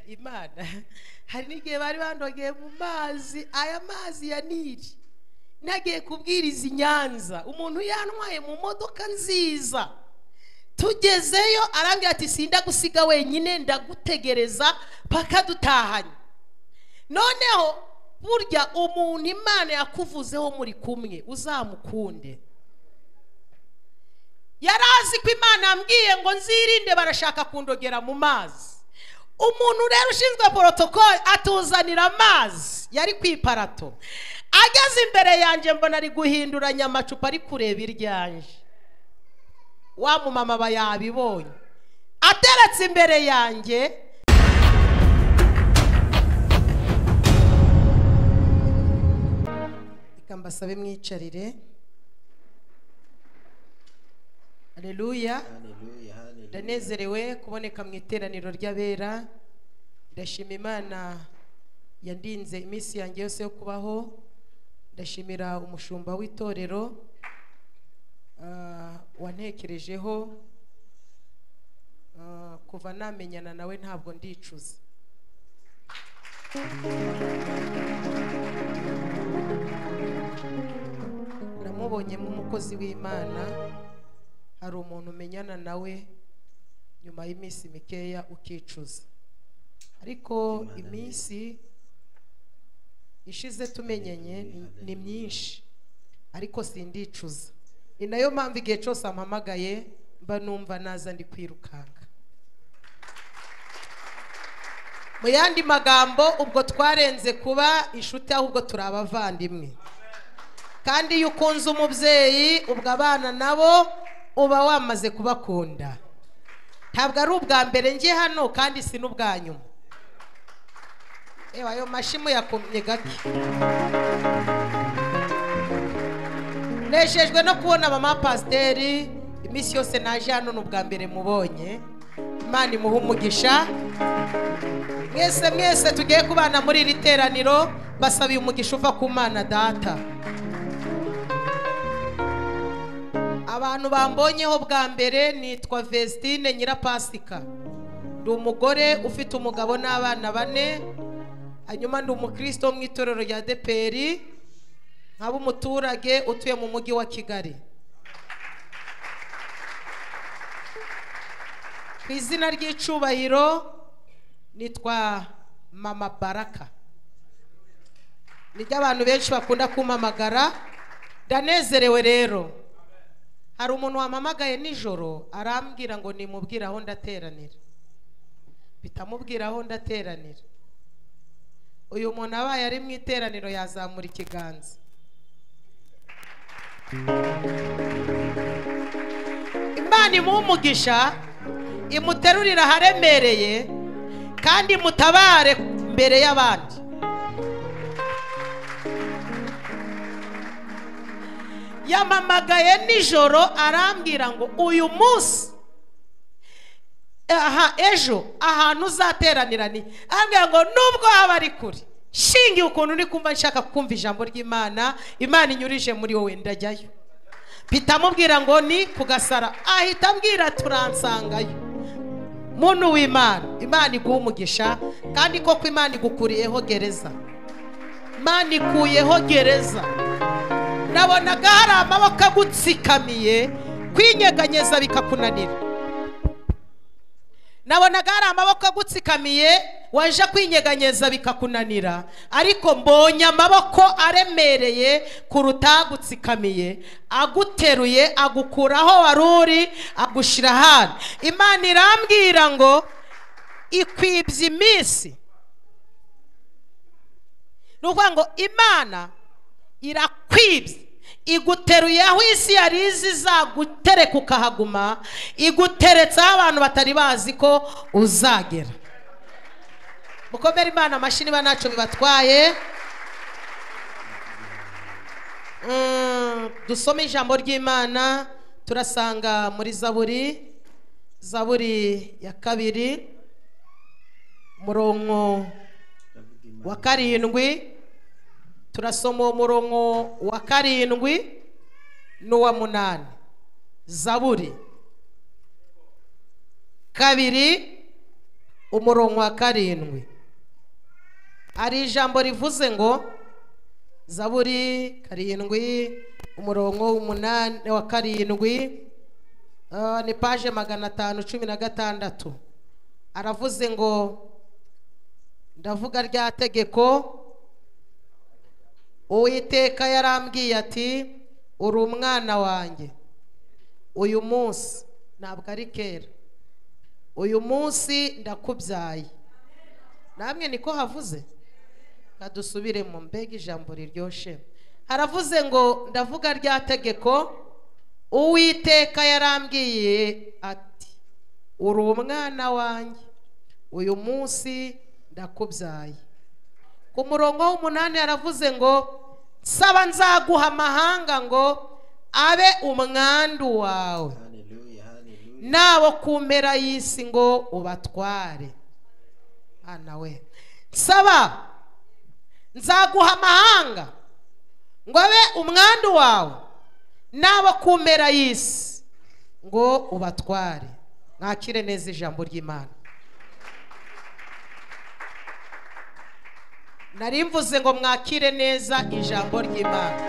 imana hari n'igihe bari bandogeye mu mazi aya mazi ya niri nagiye kubwiriza i nyanza umuntu yantwaye mu modoka nziza tugezeyo arambwira ati sinda gusiga wenyine ndagutegereza paka dutahanye noneho burya umuntu imana yakuvuzeho muri kumwe uzamukunde yari azi ko imana yambwiye ngo nzirinde barashaka kundogera mu mazi umuntu rero ushinzwe porotokole atuzanira amazi yari ku iparato ageze imbere yanjye mbona ari guhinduranya amacupa ari kureba iryanje wa mumama aba yabibonye ateretse imbere yanjye reka mbasabe mwicarire aleluya Haleluya, haleluya. ndanezerewe kuboneka mu iteraniro ry'abera ndashima imana yandinze iminsi yanjye yose yo kubaho ndashimira umushumba w'itorero ah, wantekerejeho Ah, kuva namenyana nawe ntabwo ndicuza namubonyemo umukozi w'imana hari umuntu umenyana nawe nyuma y'iminsi mikeya ukicuza ariko Imana ni- iminsi ishize tumenyanye ni- ni myinshi ariko sindicuza ni nayo mpamvu igihe cyose ampamagaye mba numva naza ndi kwirukanka mu yandi magambo ubwo twarenze kuba inshuti ahubwo turi abavandimwe kandi iyo ukunze umubyeyi ubwo abana nabo uba wamaze kubakunda ntabwo ari ubwa mbere njye hano kandi si n'ubwa nyuma reba ayo mashyi muyakomye gake nejejwe no kubona mama pasiteri iminsi yose naje hano ni ubwa mbere mubonye imana imuha umugisha mwese mwese tugiye kubana muri iri teraniro basabiye umugisha uva ku mana data abantu bambonyeho bwa mbere nitwa vestine nyirapasika ndi umugore ufite umugabo n'abana bane hanyuma ndi umukristo wo mu itorero rya deperi nkaba umuturage utuye mu mujyi wa kigali ku izina ry'icubahiro nitwa mama baraka nibyo abantu benshi bakunda kumamagara ndanezerewe rero hari umuntu wampamagaye nijoro arambwira ngo nimubwire aho ndateranira bitamubwira aho ndateranira uyu muntu abaye ari mu iteraniro yazamura ikiganza imana imuha umugisha imuterurire aharemereye kandi mutabare mbere y'abandi yamamagaye nijoro arambwira ngo uyu munsi aha ejo ahantu uzateranira ni arambwira ngo nubwo haba ari kure shingiye ukuntu uri kumva nshaka kumva ijambo ry'imana imana inyurije muri wowe ndajyayo bitamubwira ngo ni ku gasara ahita ambwira turansangayo muntu w'imana imana iguha umugisha kandi koko imana igukuriyeho gereza imana ikuyeho gereza nabonaga hari amaboko agutsikamiye kwinyeganyeza bikakunanira nabonaga hari amaboko agutsikamiye waje kwinyeganyeza bikakunanira ariko mbonye amaboko aremereye kuruta agutsikamiye aguteruye agukuraho wari uri agushyira ahandi imana irambwira ngo ikwibye iminsi ni ukuvuga ngo imana irakwibye iguteruye aho isi yari izi izagutereka ukahaguma iguteretse aho abantu batari bazi ko uzagera mukomere imana amashyi niba ntacyo bibatwaye Mm, dusome ijambo ry'imana turasanga muri zaburi zaburi ya kabiri murongo Ndavuga Imana. wa karindwi turasoma uwo murongo wa karindwi n'uwa munani zaburi kabiri umurongo wa karindwi hari ijambo rivuze ngo zaburi karindwi umurongo w'umunani wa karindwi ah, ni paje magana atanu cumi na gatandatu aravuze ngo ndavuga rya tegeko uwiteka yarambwiye ati uri umwana wanjye uyu munsi ntabwo ari kera uyu munsi ndakubyaye namwe niko havuze kadusubire mu mbega ijambo riryoshye haravuze ngo ndavuga rya tegeko uwiteka yarambwiye ati uri umwana wanjye uyu munsi ndakubyaye ku murongo w'umunani yaravuze ngo saba nzaguha amahanga ngo abe umwandu wawe Hallelujah, hallelujah. nabo ku mpera y'isi ngo ubatware hana we nsaba nzaguha amahanga ngo abe umwandu wawe nabo ku mpera y'isi ngo ubatware mwakire neza ijambo ry'imana nari mvuze ngo mwakire neza ijambo ry'imana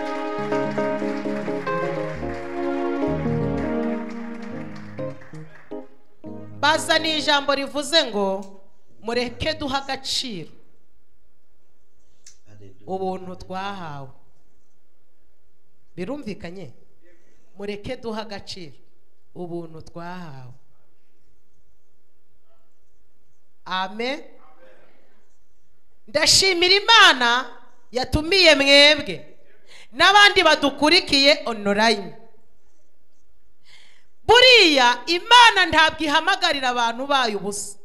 baza ni ijambo rivuze ngo mureke duha agaciro Hallelujah. ubuntu twahawe birumvikanye mureke duha agaciro ubuntu twahawe amen ndashimira imana yatumiye mwebwe n'abandi badukurikiye onorayini buriya imana ntabwo ihamagarira abantu bayo ubusa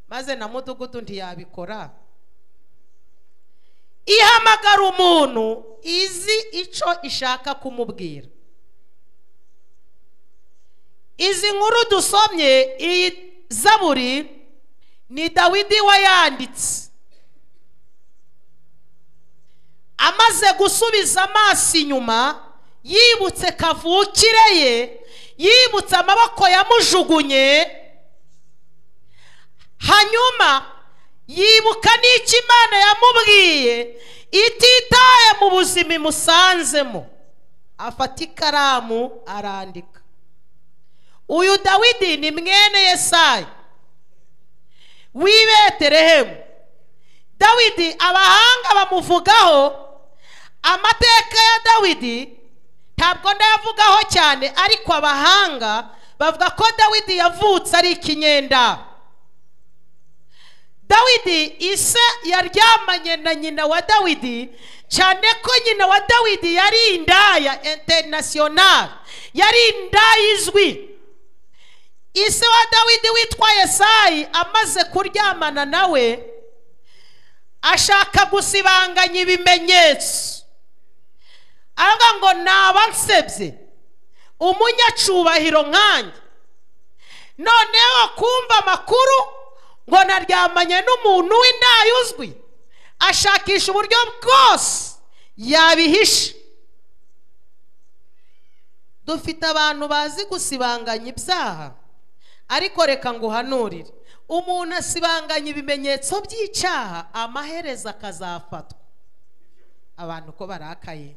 maze na mudugudu ntiyabikora ihamagara umuntu izi icyo ishaka kumubwira izi nkuru dusomye iyi zaburi ni dawidi wayanditse amaze gusubiza amaso inyuma yibutse kavukire ye yibutse amaboko yamujugunye hanyuma yibuka n'icyo imana yamubwiye ititaye mu buzima imusanzemo afata ikaramu arandika uyu dawidi ni mwene yesayi w'i beterehemu dawidi abahanga bamuvugaho amateka ya dawidi ntabwo ndayavugaho cyane ariko abahanga bavuga ko dawidi yavutse ari ikinyendaro dawidi ise yaryamanye na nyina wa dawidi cyane ko nyina wa dawidi yari indaya interinasiyonari yari indaya izwi ise wa dawidi witwa yesayi amaze kuryamana nawe ashaka gusibanganya ibimenyetso aravuga ngo naba nsebye umunyacubahiro nkanjye noneho kumva amakuru ngo naryamanye n'umuntu w'indayi uzwi ashakisha uburyo bwose yabihisha dufite abantu bazi gusibanganya ibyaha ariko reka ngo uhanurire umuntu asibanganya ibimenyetso by'icyaha amaherezo akazafatwa abantu ko barakaye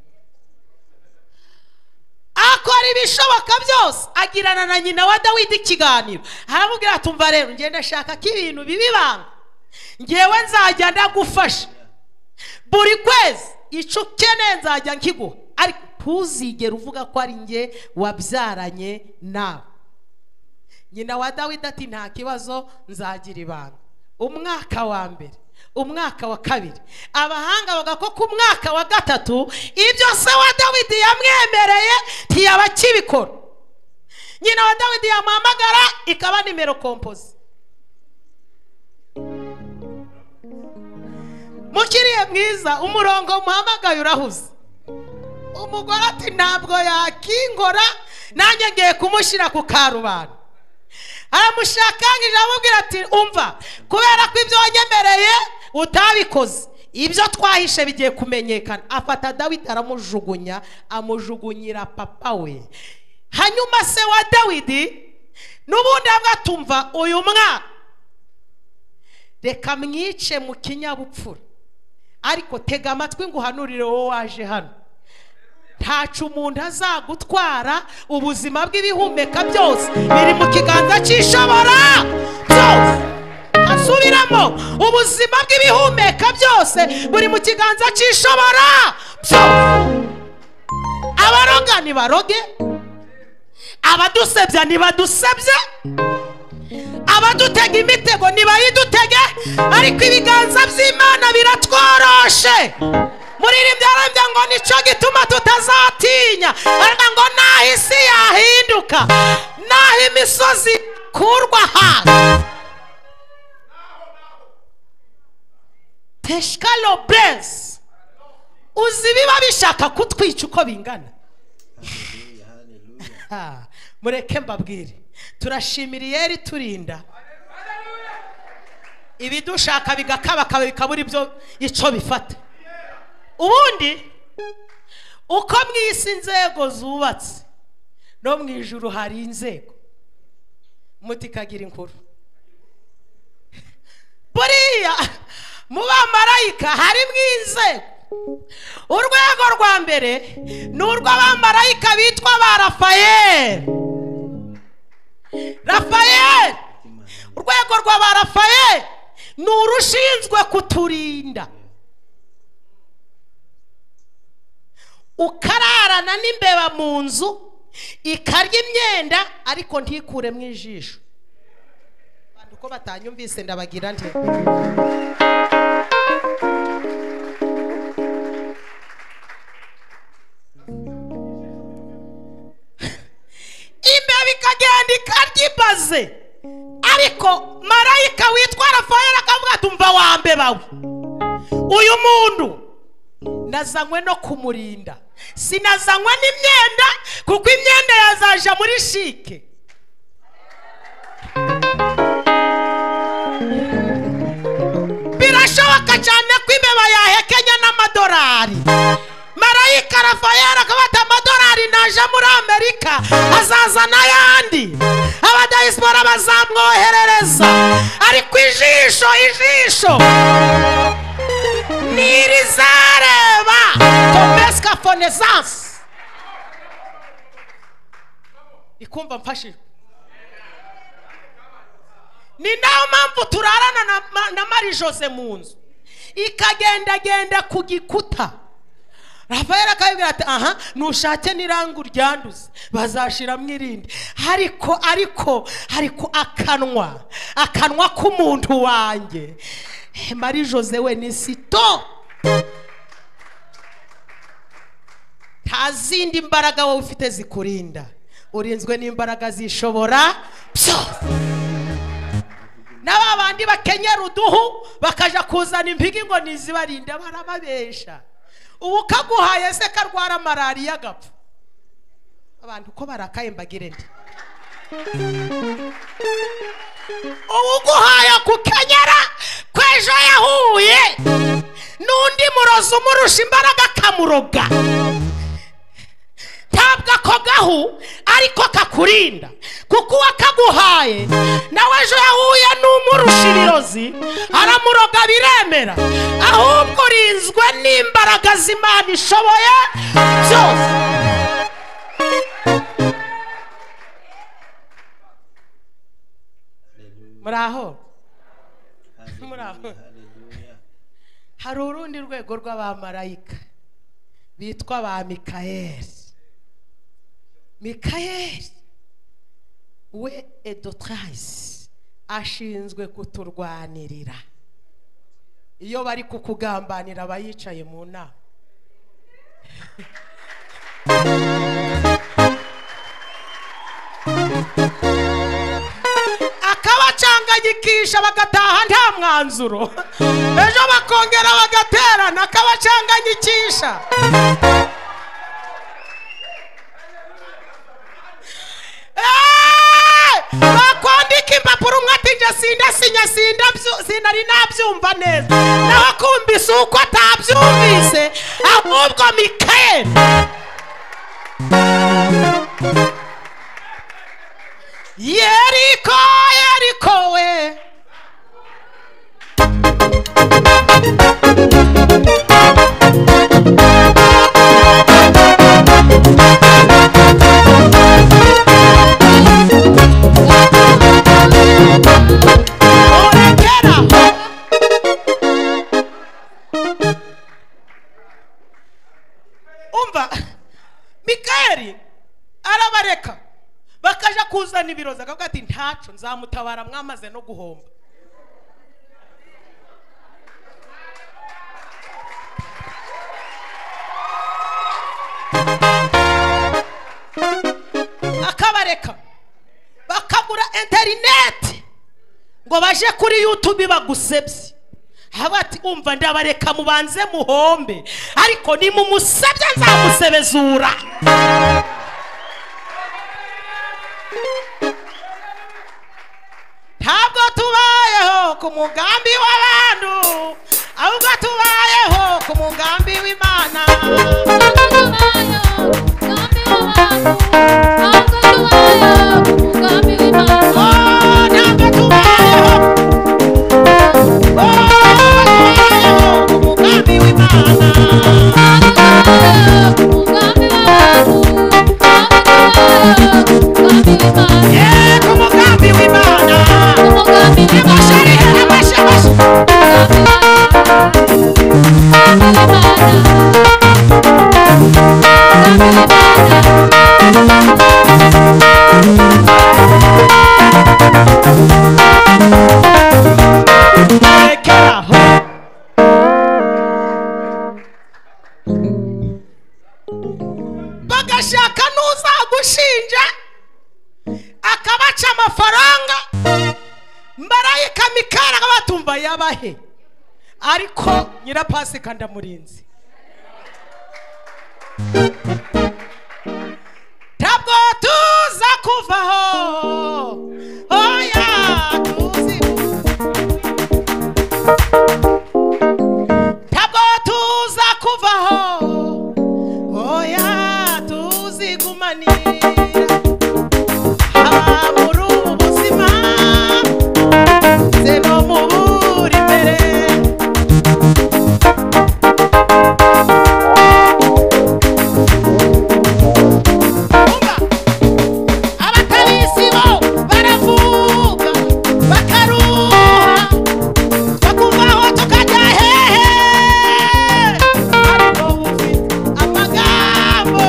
akora ibishoboka byose agirana na nyina wa dawidi ikiganiro haramubwira ati umva rero ngenda ashaka ko ibintu bibibanga ngewe nzajya ndagufasha buri kwezi icyo ukeneye nzajya nkiguha ariko ntuzigere uvuga ko ari nge wabyaranye nawe nyina wa dawidi ati nta kibazo nzagira ibanga umwaka wa mbere umwaka wa kabiri abahanga bavuga ko ku mwaka wa gatatu ibyo se wa dawidi yamwemereye ntiyaba akibikora nyina wa dawidi yamuhamagara ikaba nimero kompozi mukiriye mwiza umurongo muhamagaye urahuze umugore ati ntabwo yakingora nanjye ngiye kumushyira ku karubanda aramushakangije aramubwira ati umva kubera ko ibyo wanyemereye utabikoze ibyo twahishe bigiye kumenyekana afata dawidi aramujugunya amujugunyira papa we hanyuma se wa dawidi n'ubundi bwatumva uyu mwana reka mwice mu kinyabupfura ariko tega amatwi ngo uhanurire wowe waje hano ntacu umuntu azagutwara ubuzima bw'ibihumeka byose biri mu kiganza cy'ishobora byose asubiramo ubuzima bw'ibihumeka byose buri mu kiganza cy'ishobora byose abaroga nibaroge abadusebya nibadusebye abadutega imitego nibayidutege ariko ibiganza by'imana biratworoshe muririmba yarambya ngo nicyo gituma tutazatinya aravuga ngo naho isi yahinduka naho imisozi ikurwa hasi teshika lopez uzi biba bishaka kutwica uko bingana Hallelujah, hallelujah. Ah, mureke mbabwire turashimira iyeri turinda ibidushaka bigakabakaba bikabura ibyo icyo bifata ubundi uko mu isi inzego zubatse no mu ijuru hari inzego muti kagira inkuru buriya mu bamarayika harimo inzego urwego rwa mbere ni urw'abamarayika bitwa ba rafayeli rafayeli Imana. urwego rwa ba rafayeli ni urushinzwe kuturinda ukararana n'imbeba mu nzu ikarya imyenda ariko ntikuremo ijisho abantu uko batanyumvise ndabagira nte imbeba ikagenda ikarya ibaze ariko marayika witwa rafayeli akavuga ati umva wa mbebawe uyu muntu nazanywe no kumurinda sinazanywe n'imyenda kuko imyenda yazaja muri shike birashoboka cyane ko imbeba yahekenya n'amadolari marayika rafayeli akaba ati amadolari naje muri amerika azaza n'ayandi abadayisipora bazamwoherereza ariko ijisho ijisho ntirizareba tombesika fonesansi ikumva mfashijwe ni nayo mpamvu turarana na, Ma- na mari jose mu nzu ikagendagenda ku gikuta rafayeli akabibwira ati aha nushake n'irangu uryanduze bazashiramo irindi ariko ariko ariko akanwa akanwa k'umuntu wanjye Eh, mari jose we ni sito nta zindi mbaraga wowe ufite zikurinda urinzwe n'imbaraga zishobora byose na ba bandi bakenyera uduhu bakaja kuzana impigi ngo nizibarinda barababesha ubu kaguhaye se karwara malariya agapfa abantu uko barakaye mbagire ndi ubu guhaye kukenyera kw'ejo yahuye n'undi murozi umurusha imbaraga akamuroga ntabwo ako gahu ariko kakurinda kuko uwakaguhaye nawe ejo yahuye n'umurusha ibirozi aramuroga biremera ahubwo urinzwe n'imbaraga z'imana ishoboye byose Hallelujah, muri aho muri aho hallelujah, hallelujah. hari urundi rwego rw'abamarayika bitwa ba mikayeli mikayeli we edotarayisi ashinzwe kuturwanirira iyo bari kukugambanira aba yicaye mu nama akabacanganyikisha bagataha nta mwanzuro ejo bakongera bagaterana akabacanganyikisha Eh! bakwandika impapuro umwe ati njye sindasinya sindabyu- sinari nabyumva neza nawe akumvise uko atabyumvise ahubwo mikayeli yeriko yeriko we urekera umva mikayeli arabareka bakaja kuzana ibirozi akavuga ati ntacu nzamutabara mwamaze no guhomba akabareka bakagura interineti ngo baje kuri yutube bagusebye haba ati umva ndabareka mubanze muhombe ariko nimumusebye nzamusebezura ntabwo tubayeho ku mugambi w'abantu ahubwo tubayeho ku mugambi w'imana Oh, ntabwo tubayeho Oh, tubayeho ku mugambi w'imana Yeah, ku mugambi w'imana Nimashari, nimashe, nimashe. Rekeraho. bagashaka n'uzagushinja akabaca amafaranga marayika mikari akabatumva yabahe ariko nyirapasika ndamurinze ntabwo tuza kuvaho oya tuzi ntabwo tuza kuvaho oya tuzigumanira haba muri ubu buzima se no mu buri imbere Umva, abatabisi bo baravuga bakaruha bakuvaho tukajya hehe ariko ufite amagambo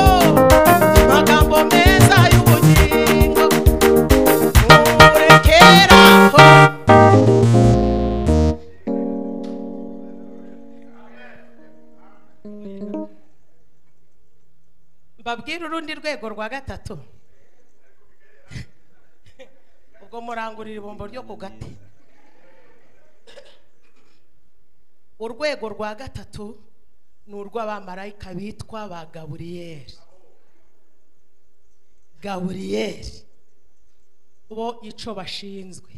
amagambo meza y'ubugingo murekeraho mbabwire urundi rwego rwa gatatu ubwo murangurira ibombo ryo ku gati urwego rwa gatatu ni urw'abamarayika bitwa ba gaburiyeri gaburiyeri bo icyo bashinzwe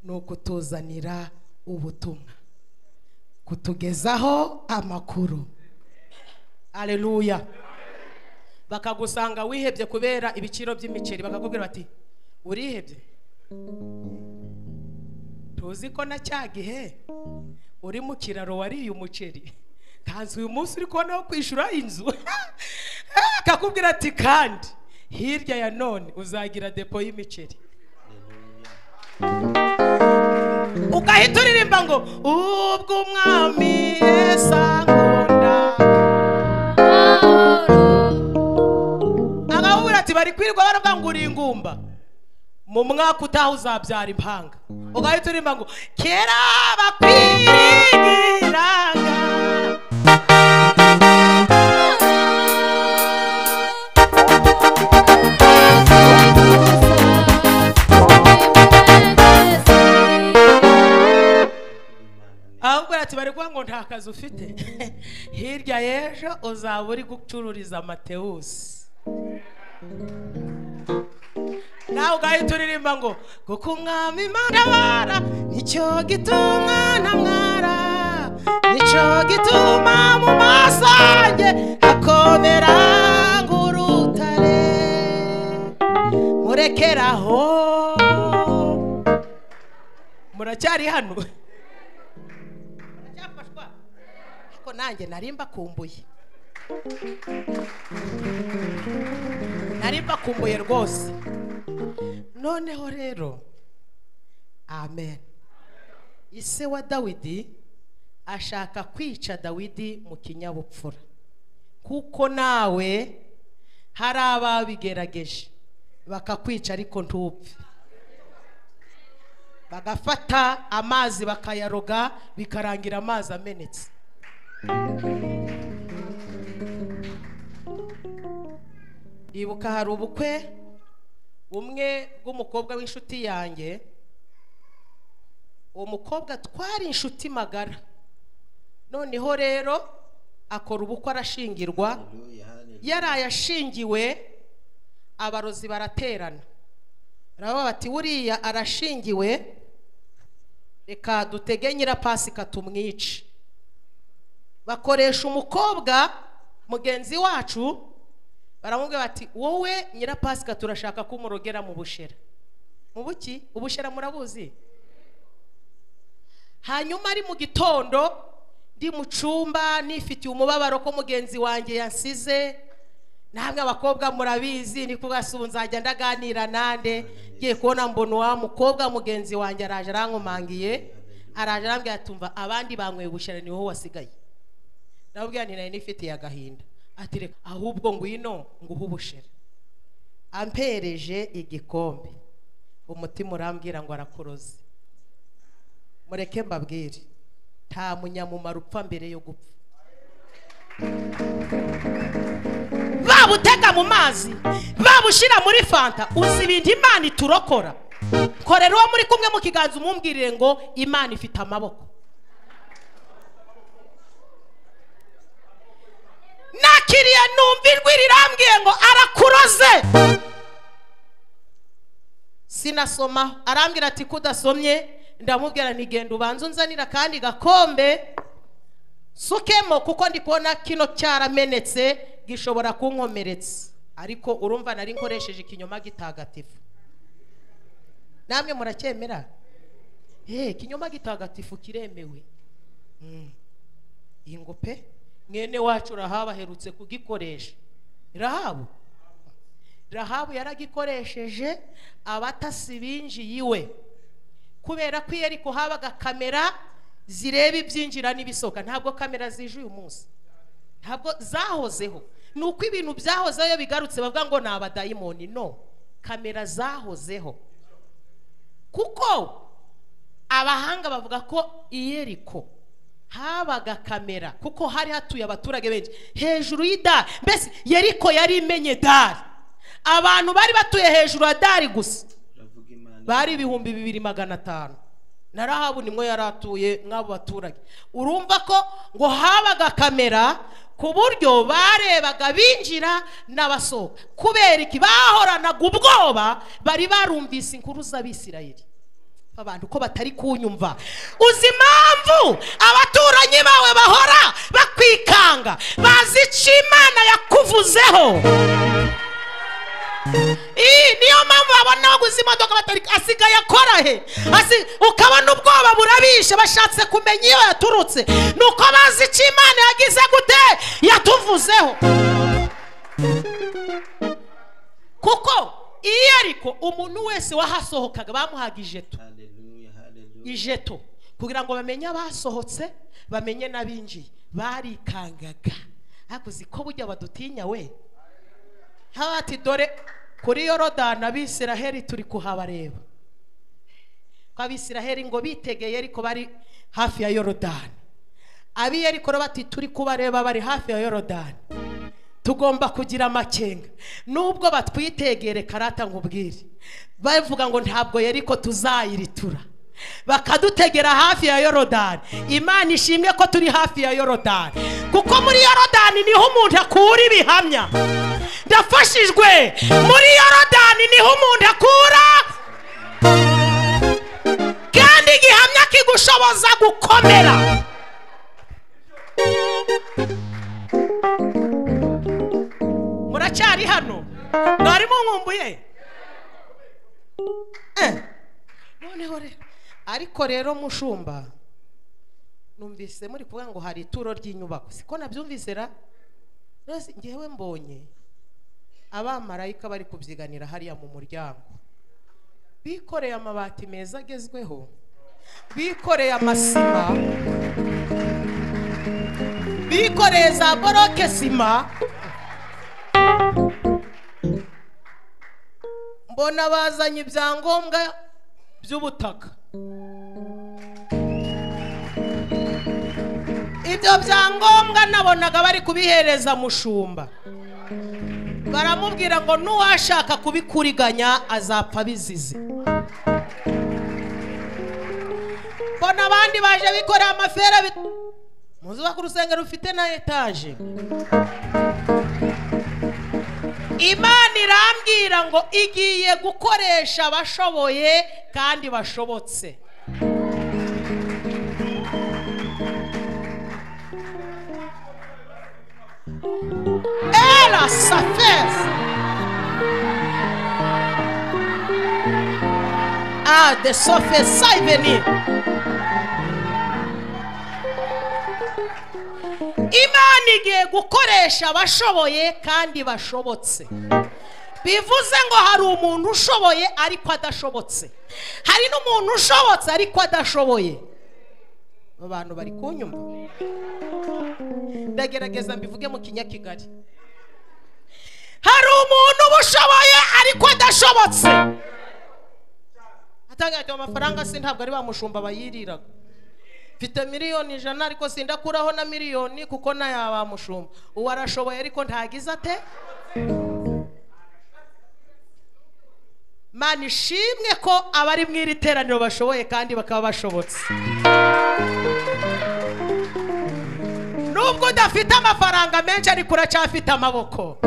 ni ukutuzanira ubutumwa kutugezaho amakuru aleluya bakagusanga wihebye kubera ibiciro by'imiceri bakakubwira bati urihebye tuzi ko na cya gihe uri mu kiraro wariye umuceri kanzi uyu munsi uri kubona wo kwishyura inzu akakubwira ati kandi hirya ya none uzagira depo y'imiceri ugahita uririmba ngo ubwo umwami yesa nkunda akakubwira ati bari kwirirwa baravuga ngo uri ingumba mu mwaka utaha uzabyara impanga ugahita uririmba ngo kera bakwiringiraga ahubwo ati bari kuvuga ngo nta kazi ufite hirya y'ejo uzaba uri gucururiza amatewusi nawe ugahita uririmba ngo kuko umwami imana abara nicyo gituma ntamwara nicyo gituma mu maso yanjye hakomera nk'urutare muri kurekeraho muracyari hano muracyafashwa ariko nanjye nari mbakumbuye nari mbakumbuye rwose noneho rero amen ise wa dawidi ashaka kwica dawidi mu kinyabupfura kuko nawe hari ababigerageje bakakwica ariko ntupfe bagafata amazi bakayaroga bikarangira amazi amenetse ndibuka hari ubukwe bumwe bw'umukobwa w'inshuti yanjye uwo mukobwa twari inshuti magara noneho rero akora ubukwe arashingirwa Hallelujah, hallelujah. yaraye ashingiwe abarozi baraterana baravuga bati buriya arashingiwe reka dutege nyirapasika tumwice bakoresha umukobwa mugenzi wacu baramubwira bati wowe nyirapasika turashaka ko umurogera mu bushera mu buki ubushera murabuzi hanyuma ari mu gitondo ndi mu cyumba nifitiye umubabaro ko mugenzi wanjye yansize namwe abakobwa murabizi ni kubasuhu nzajya ndaganira nande ngiye kubona mbona wa mukobwa mugenzi wanjye araje arankomangiye araje arambwira tumva abandi banyweye ubushera ni wowe wasigaye ndababwira nti nari nifitiye agahinda ati reka ahubwo ngwino nguhe ubushera ampereje igikombe umutima urambwira ngo arakuroze mureke mbabwire nta munyamumaro upfa mbere yo gupfa babutega mu mazi babushyira muri fanta uzi ibintu imana iturokora korera uwo muri kumwe mu kiganza umumbwirire ngo imana ifite amaboko nakiriye numva ijwi rirambwiye ngo arakuroze sinasoma arambwira ati kudasomye ndamubwira nti genda ubanza unzanira akandi gakombe sukemo kuko ndi kubona kino cyaramenetse gishobora kunkomeretsa ariko urumva nari nkoresheje ikinyoma gitagatifu namwe muracyemera eee ikinyoma gitagatifu kiremewe Mm. iyi ngo pe mwene wacu rahabu aherutse kugikoresha rahabu rahabu yaragikoresheje abatasi binjiye iwe kubera ko iyo ariko habaga kamera zireba ibyinjira n'ibisohoka ntabwo kamera zije uyu munsi ntabwo zahozeho ni uko ibintu byahozeho iyo bigarutse bavuga ngo ni abadayimoni no kamera zahozeho kuko abahanga bavuga ko i Yeriko habaga kamera kuko hari hatuye abaturage benshi hejuru y'idari mbese yeriko yari imenye dari abantu bari batuye hejuru ya dari gusa Turavuga Imana. bari ibihumbi bibiri magana atanu na rahabu nimwe yari atuye nk'abo baturage urumva ko ngo habaga kamera ku buryo barebaga binjira n'abasohoka kubera iki bahoranaga ubwoba bari barumvise inkuru z'abisirayeli abantu ko batari kunyumva uzi impamvu abaturanyi bawe bahora bakwikanga bazi icyo imana yakuvuzeho Ii, niyo mpamvu babona baguze imodoka batari asigaye akora he Asi- ukabona ubwoba burabishe bashatse kumenya iyo yaturutse ni uko bazi icyo imana yagize gute yatuvuzeho kuko iyo ariko umuntu wese wahasohokaga bamuhaga ijeto Hallelujah, hallelujah. ijeto kugira ngo bamenye abasohotse bamenye n'abinjiye barikangaga ariko uzi ko bujya badutinya we haba ati dore kuri yorodani abisiraheli turi kuhabareba ko abisiraheli ngo bitegeye ariko bari hafi ya yorodani ab'i ariko bati turi kubareba bari hafi ya yorodani tugomba kugira amakenga nubwo batwitegere karata nkubwire bavuga ngo ntabwo yeriko tuzayiritura bakadutegera hafi ya yorodani imana ishimwe ko turi hafi ya yorodani kuko muri yorodani niho umuntu akura ibihamya ndafashijwe muri yorodani niho umuntu akura kandi igihamya kigushoboza gukomera muracyari hano mwari munkumbuye Eh, noneho rero ariko rero mushumba numvise muri kuvuga ngo hari ituro ry'inyubako siko nabyumvise ra rwose ngewe mbonye abamarayika bari kubyiganira hariya mu muryango bikoreye amabati meza agezweho bikoreye amasima bikoreye za boroke sima mbona bazanye ibyangombwa by'ubutaka ibyo byangombwa nabonaga bari kubihereza mushumba baramubwira ngo n'uwashaka kubikuriganya azapfa bizize mbona abandi baje bikoreye amafera bi- muzi ko urusengero rufite na etaje imana irambwira ngo igiye gukoresha abashoboye kandi bashobotse era safes ah de sofes sai venir imana igiye gukoresha abashoboye kandi bashobotse bivuze ngo hari umuntu ushoboye ariko adashobotse hari n'umuntu ushobotse ariko adashoboye abantu bari kunyumva ndagerageza mbivuge mu kinyakigali hari umuntu uba ushoboye ariko adashobotse atangajwe amafaranga se ntabwo ari bamushumba bayiriraga mfite miliyoni ijana ariko sindakuraho na miliyoni kuko nayo bamushumba uwo arashoboye ariko ntagize ate mana ishimwe ko abari mu iri teraniro bashoboye kandi bakaba bashobotse nubwo udafite amafaranga menshi ariko uracyafite amaboko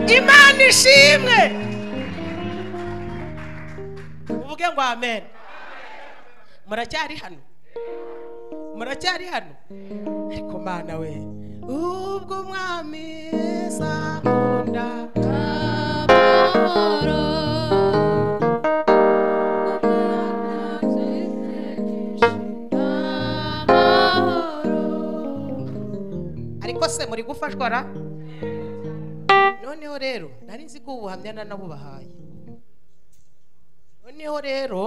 imana ishimwe uvuge ngo amen muracyari hano muracyari hano ariko mana we ubwo umwami zakunda ariko se muri gufashwa ra noneho rero nari nzi ko ubu buhamya nanabubahaye noneho rero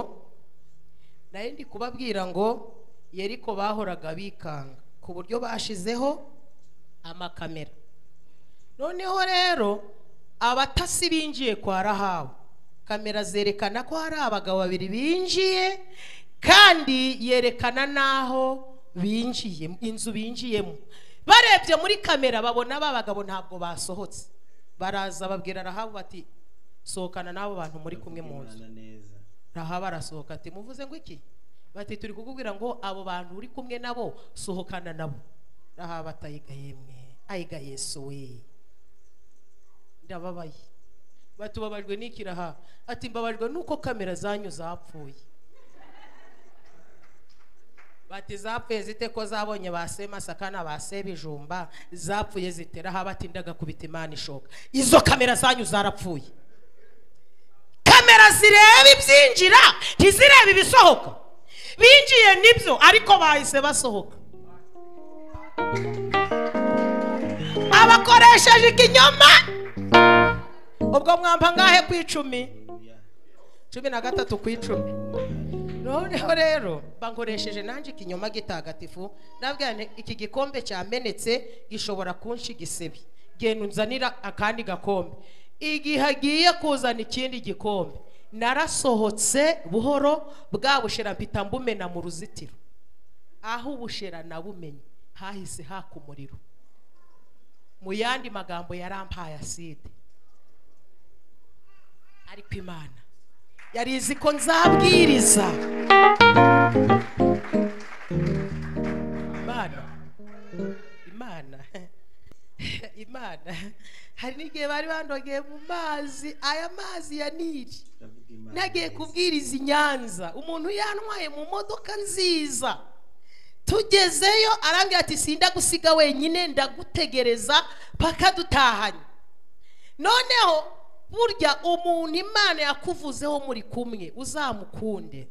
nari ndi kubabwira ngo yeriko bahoraga bikanga ku buryo bashizeho amakamera noneho rero abatasi binjiye kwa rahabu kamera zerekana ko hari abagabo babiri binjiye kandi yerekana n'aho binjiye inzu binjiyemo barebye muri kamera babona ba bagabo ntabwo basohotse baraza babwira rahabu bati sohokana n'abo bantu muri kumwe mu nzu Imana neza rahabu arasohoka ati muvuze ngo iki bati turi kukubwira ngo abo bantu uri kumwe nabo sohokana nabo rahabu atayiga yemwe ayiga yesu we ndababaye batubabajwe n'iki rahabu ati mbabajwe n'uko kamera zanyu zapfuye bati zapfuye zite ko zabonye ba semasakana ba sebijumba zapfuye zite rahabu ati ndagakubita imana ishoka izo kamera zanyu zarapfuye kamera zireba ibyinjira ntizireba ibisohoka binjiye nibyo ariko bahise basohoka abakoresheje ikinyoma ubwo mwamba ngahe ku icumi Haleluya. cumi na gatatu ku icumi noneho rero bankoresheje nanjye ikinyoma gitagatifu nabwira nti, iki gikombe cyamenetse gishobora kunshi igisebe genda unzanira akandi gakombe igihe agiye kuzana ikindi gikombe narasohotse buhoro bwa bushera mpita mbumena mu ruzitiro aho ubushera nabumenye hahise haka umuriro mu yandi magambo yarampaye aside ariko imana yari izi ko nzabwiriza imana imana imana hari n'igihe bari bandogeye mu mazi aya mazi ya nili Ndavuga Imana nagiye neza. kubwiriza i nyanza umuntu yantwaye mu modoka nziza tugezeyo arambwira ati sindagusiga wenyine ndagutegereza paka dutahanye noneho burya umuntu imana yakuvuzeho muri kumwe uzamukunde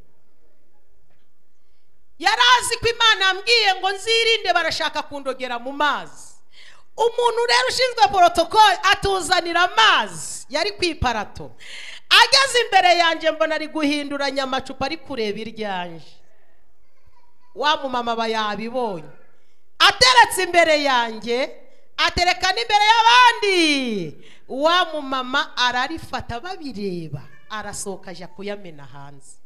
yari azi ko imana yambwiye ngo nzirinde barashaka kundogera mu mazi umuntu rero ushinzwe porotokoli atuzanira amazi yari ku iparato ageze imbere yanjye mbona ari guhinduranya amacupa ari kureba iryanje wa mumama aba yabibonye ateretse imbere yanjye atereka n'imbere y'abandi wa mumama ararifata babireba arasohoka ajya kuyamena hanze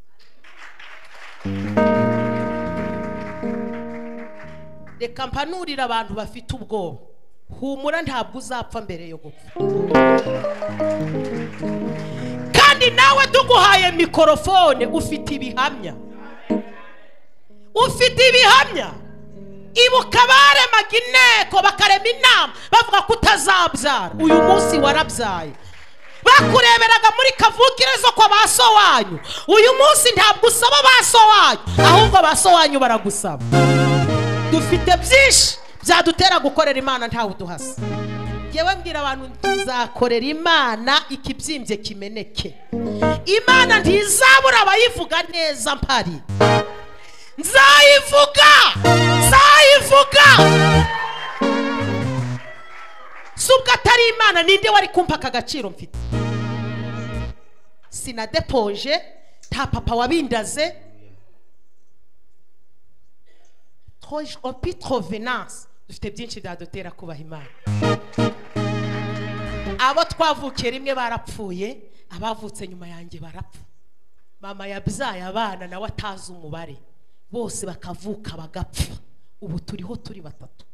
reka mpanurire abantu bafite ubwoba humura ntabwo uzapfa mbere yo gupfa kandi nawe tuguhaye mikorofone ufite ibihamya ufite ibihamya ibuka baremaga inteko bakarema inama bavuga ko utazabyara uyu munsi warabyaye bakureberaga muri kavukire zo kwa ba so wanyu uyu munsi ntabwo usaba ba so wanyu ahubwo ba so wanyu baragusaba dufite byinshi byadutera gukorera imana ntawe uduhasa ngewe mbwira abantu tuzakorera imana ikibyimbye kimeneke imana ntizabura abayivuga neza mpari nzayivuga nzayivuga si ubwo atari imana ninde wari kumva aka gaciro mfite sinadepoje nta papa wabindaze Troje- opi trovenance dufite byinshi byadutera kubaha imana abo twavukiye rimwe barapfuye abavutse nyuma yanjye barapfa mama yabyaye abana nawe atazi umubare bose bakavuka bagapfa ubu turiho turi batatu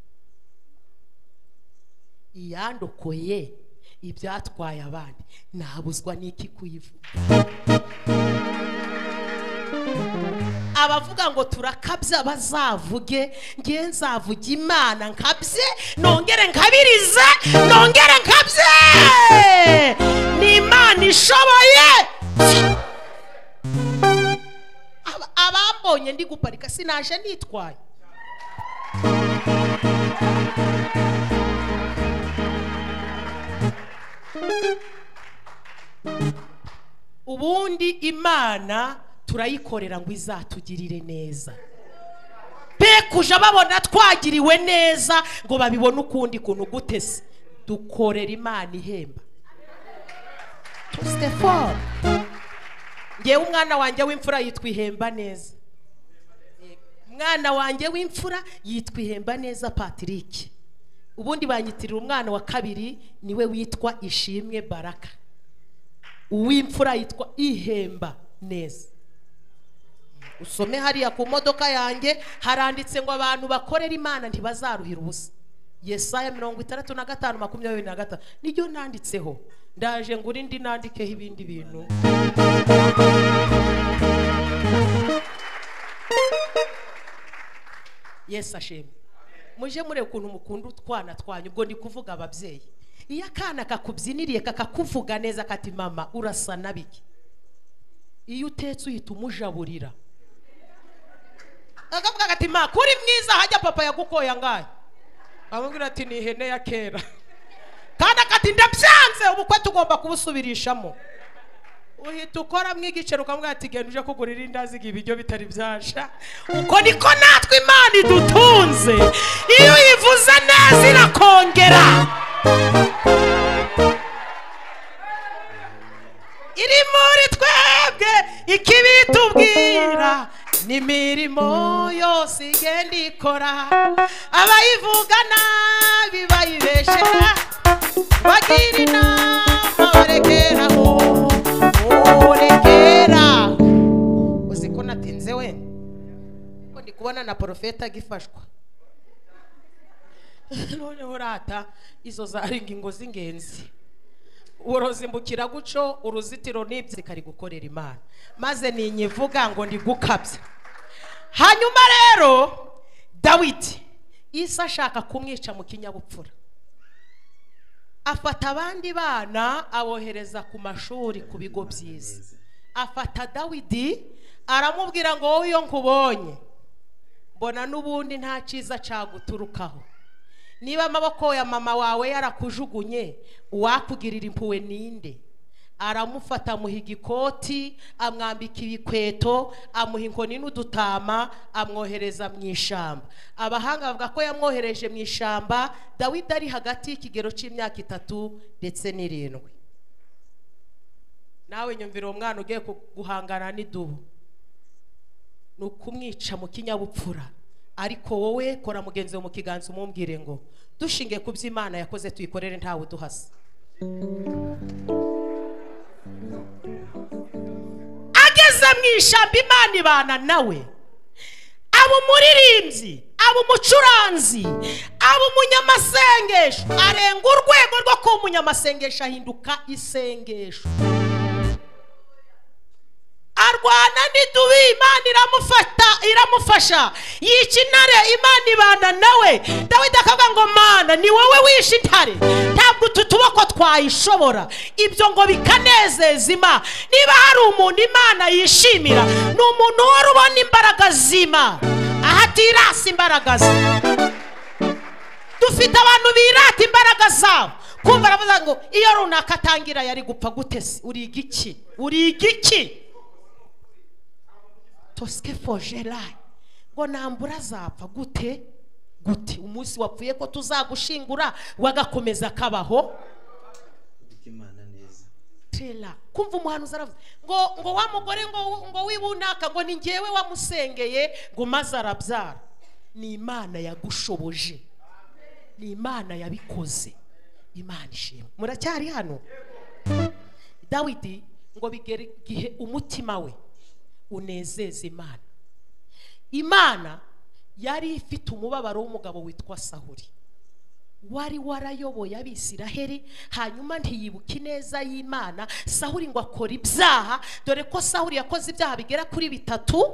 iyandokoye ibyatwaye abandi nabuzwa n'iki kuyivuga abavuga ngo turakabya bazavuge ngewe nzavuga imana nkabye nongere nkabirize nongere nkabye ni imana ishoboye Aba- abambonye ndi guparika sinaje nitwaye ubundi imana turayikorera ngo izatugirire neza pe kuja babona twagiriwe neza ngo babibone ukundi kuntu gute se dukorera imana ihemba tusitefone ngewe umwana wanjye w'imfura yitwa ihemba neza umwana wanjye w'imfura yitwa ihemba neza patrick ubundi banyitirira umwana wa kabiri niwe witwa ishimwe baraka uw'imfura yitwa ihemba neza usome hariya ku modoka yanjye haranditse ngo abantu bakorera imana ntibazaruhira ubusa yesaya mirongo itandatu na gatanu makumyabiri na gatanu niryo nanditseho ndaje ngo urindi nandikeho ibindi bintu yesu ashimwe muje mureba ukuntu mukunda utwana twanyu ubwo ndi kuvuga ababyeyi iyo akana kakubyiniriye kakakuvuga neza kati mama urasa nabiki iyo utetse uhita umujaburira akavuga kati ma kuri mwiza hajya papa yagukoye angahe amubwira ati ni ihene ya kera kandi akati ndabyanze ubukwe tugomba kubusubirishamo uhita ukora mw'igiceri ukamubwira ati genda uje kugurira indazi ibiryo bitari byasha uko niko natwe imana idutunze iyo uyivuze neza irakongera iri muri twebwe ikibi itubwira n'imirimo yose igenda ikora abayivuga nabi bayibeshera bagira inama barekeraho urekera uzi ko natinze we ko ndi kubona na porofeta agifashwa noneho rata izo zari ingingo z'ingenzi uruzimbukira guco uruzitiro n'ibyo rikari gukorera imana maze ninyivuga ngo ndigukabya hanyuma rero dawidi isa ashaka kumwica mu kinyabupfura afata abandi bana abohereza ku mashuri ku bigo byiza afata dawidi aramubwira ngo wowe iyo nkubonye mbona n'ubundi nta cyiza cyaguturukaho niba amaboko ya mama wawe yarakujugunye uwakugirira impuhwe ninde aramufata amuha igikoti amwambika ibikweto amuha inkoni n'udutama amwohereza mu ishyamba abahanga bavuga ko yamwohereje mu ishyamba dawidi ari hagati y'ikigero cy'imyaka itatu ndetse n'irindwi nawe nyumvira uwo mwana ugiye ku- guhangana n'idubu ni ukumwica mu kinyabupfura ariko wowe kora mugenzi wawe mu kiganza umubwire ngo dushingiye ku byo imana yakoze tuyikorere ntawe uduhasa ageze mu ishyamba imana ibana nawe aba umuririmbyi aba umucuranzi aba umunyamasengesho arenga urwego rwo kuba umunyamasengesho ahinduka isengesho arwana n'idubi imana iramufata iramufasha yica intare imana ibana nawe dawidi akavuga ngo mana ni wowe wishe intare ntabwo utu tuboko twayishobora ibyo ngo bikanezeza imana niba hari umuntu imana yishimira ni umuntu wari ubona imbaraga z'imana aha atirasa imbaraga ze dufite abantu birata imbaraga zabo kumva aravuga ngo iyo runaka atangira yari gupfa gute se uriga iki uriga iki tosike fojerari ngo nambura azapfa gute gute umunsi wapfuye ko tuzagushingura wagakomeza akabaho kuvuga imana neza tera kumva umuhanuzi aravuze ngo ngo wa mugore ngo ngo wibunaka ngo ni ngewe wamusengeye ngo maze arabyara ni imana yagushoboje ni imana yabikoze imana ishimwe muracyari hano dawidi ngo bigere igihe umutima we unezeza imana imana yari ifite umubabaro w'umugabo witwa sahuri wari warayoboye abisiraheli hanyuma ntiyibuke ineza y'imana sahuri ngo akora ibyaha dore ko sahuri yakoze ibyaha bigera kuri bitatu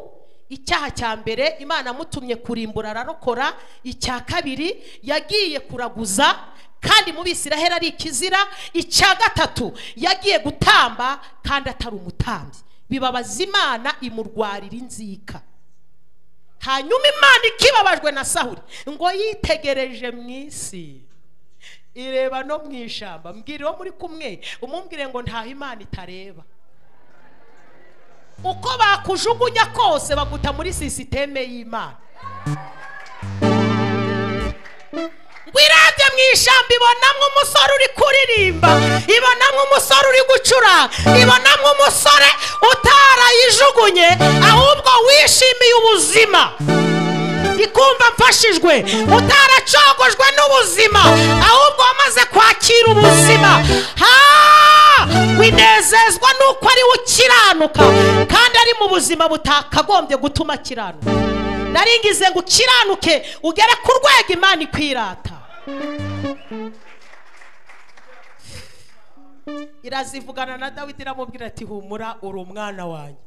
icyaha cya mbere imana amutumye kurimbura ararokora icya kabiri yagiye kuraguza kandi mu bisiraheli ari ikizira icya gatatu yagiye gutamba kandi atari umutambyi bibabaza imana imurwarira inzika hanyuma imana ikibabajwe na sahuri ngo yitegereje mu isi ireba no mu ishyamba mbwira uwo muri kumwe umubwire ngo ntaho imana itareba uko bakujugunya kose baguta muri sisiteme y'imana ngo irabye mu ishyamba ibonamo umusore uri kuririmba ibonamo umusore uri gucuranga ibonamo umusore utarayijugunye ahubwo wishimiye ubuzima ikumva mfashijwe utaracogojwe n'ubuzima ahubwo wamaze kwakira ubuzima Ha! winezezwa n'uko ari we ukiranuka kandi ari mu buzima butakagombye gutuma akiranuka naringize ngo ukiranuke ugere ku rwego imana ikwirata irazivugana na dawidi iramubwira ati humura uri umwana wanjye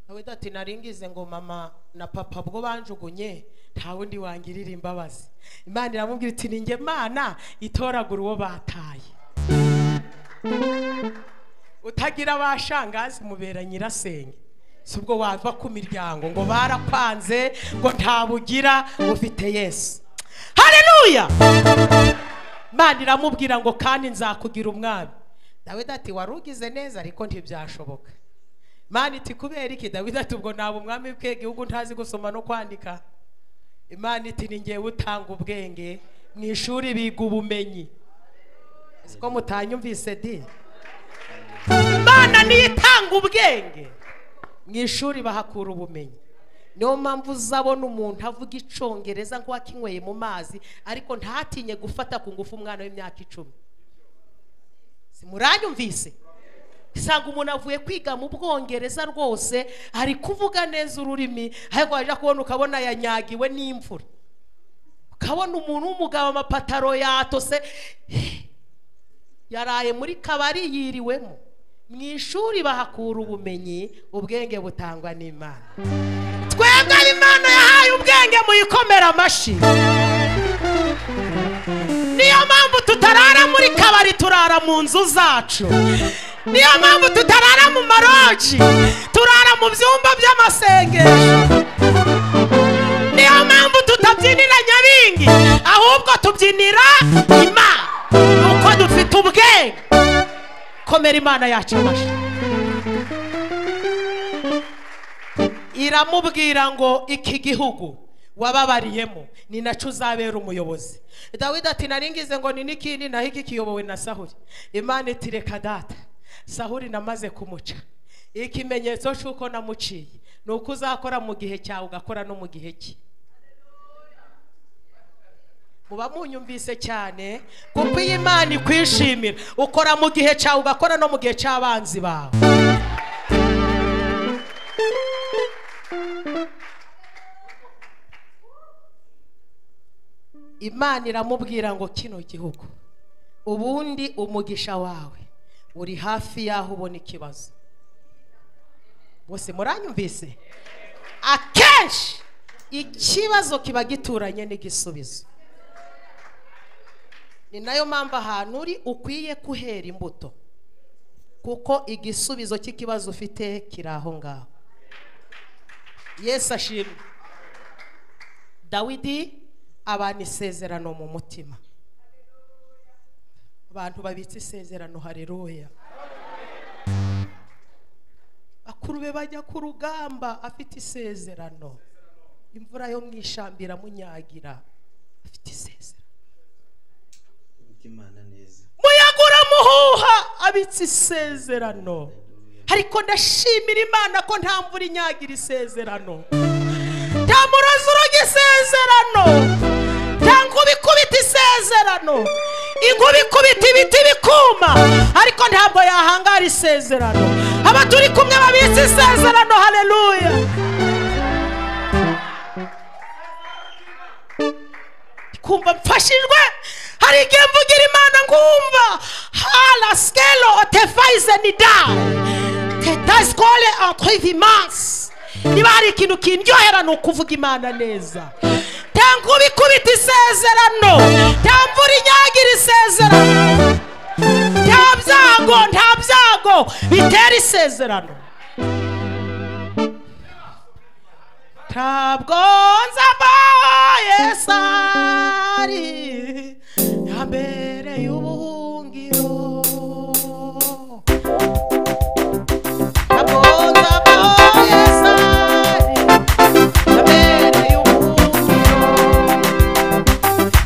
dawidi ati naringize ngo mama na papa bwo banjugunye nta wundi wangirira imbabazi imana iramubwira iti ninjye mana itoragura uwo bataye utagira ba shangazi mubera nyirasenge si ubwo wava ku miryango ngo barakwanze ngo ntabugira ufite yesu haleluya imana iramubwira ngo kandi nzakugira umwami dawidi ati wari ugize neza ariko ntibyashoboka imana iti kubera iki dawidi ati ubwo naba umwami bwe gihugu ntazi gusoma no kwandika imana iti ni ngewe utanga ubwenge mu ishuri biga ubumenyi si ko mutanyumvise di imana niyo itanga ubwenge mu ishuri bahakura ubumenyi niyo mpamvu uzabona umuntu avuga icyongereza nk'uwakinyweye mu mazi ariko ntatinye gufata ku ngufu umwana w'imyaka icumi simuranyumvise usanga umuntu avuye kwiga mu bwongereza rwose ari kuvuga neza ururimi ariko wajya kubona ukabona yanyagiwe n'imvura ukabona umuntu w'umugabo amapataro yatose yaraye muri kabari yiriwemo mu ishuri bahakura ubumenyi ubwenge butangwa n'imana twebwe imana yahaye ubwenge muyikomera amashyi niyo mpamvu tutarara muri kabari turara mu nzu zacu niyo mpamvu tutarara mu maroji turara mu byumba by'amasengesho niyo mpamvu tutabyinira nyabingi ahubwo tubyinira imana nuko dufite ubwenge imana yacabaje iramubwira ngo iki gihugu wababariyemo ni nacyo uzabera umuyobozi dawidi ati naringize ngo ni n'ikindi naho iki kiyobowe na sahuri imana iti reka data sahuri namaze kumuca ikimenyetso cy'uko namuciye ni uko uzakora mu gihe cyawe ugakora no mu gihe cye muba munyumvise cyane kuko iyi imana ikwishimira ukora mu gihe cyawe ugakora no mu gihe cy'abanzi bawe imana iramubwira ngo kino gihugu ubundi umugisha wawe uri hafi y'aho ubona ikibazo bose muranyumvise akenshi ikibazo kiba gituranye n'igisubizo ni nayo mpamvu ahantu uri ukwiye kuhera imbuto kuko igisubizo cy'ikibazo ufite kiri aho ngaho yesu ashimwe dawidi abana isezerano mu mutima abantu babitse isezerano hareruya bakuru be bajya ku rugamba afite isezerano imvura yo mu ishyamba iramunyagira afite isezerano kuko imana neza muyaga uramuhuha abitse isezerano ariko ndashimira imana ko nta mvura inyagira isezerano nta murozi uroga isezerano nta nkuba ikubita isezerano inkuba ikubita ibiti bikuma ariko ntabwo yahangara isezerano aba turi kumwe babitse isezerano hareruya kumva mfashijwe hari igihe mvugira imana ngumva hala skelo otefayize ni da tetasikole antrivimansi niba hari ikintu kindyohera ni ukuvuga imana neza nta nkuba ikubita isezerano nta mvura inyagira isezerano nta byago nta byago bitera isezerano ntabwo nzabaye sari ya mbere y'ubuhungiro ntabwo nzabaye sari ya mbere y'ubuhungiro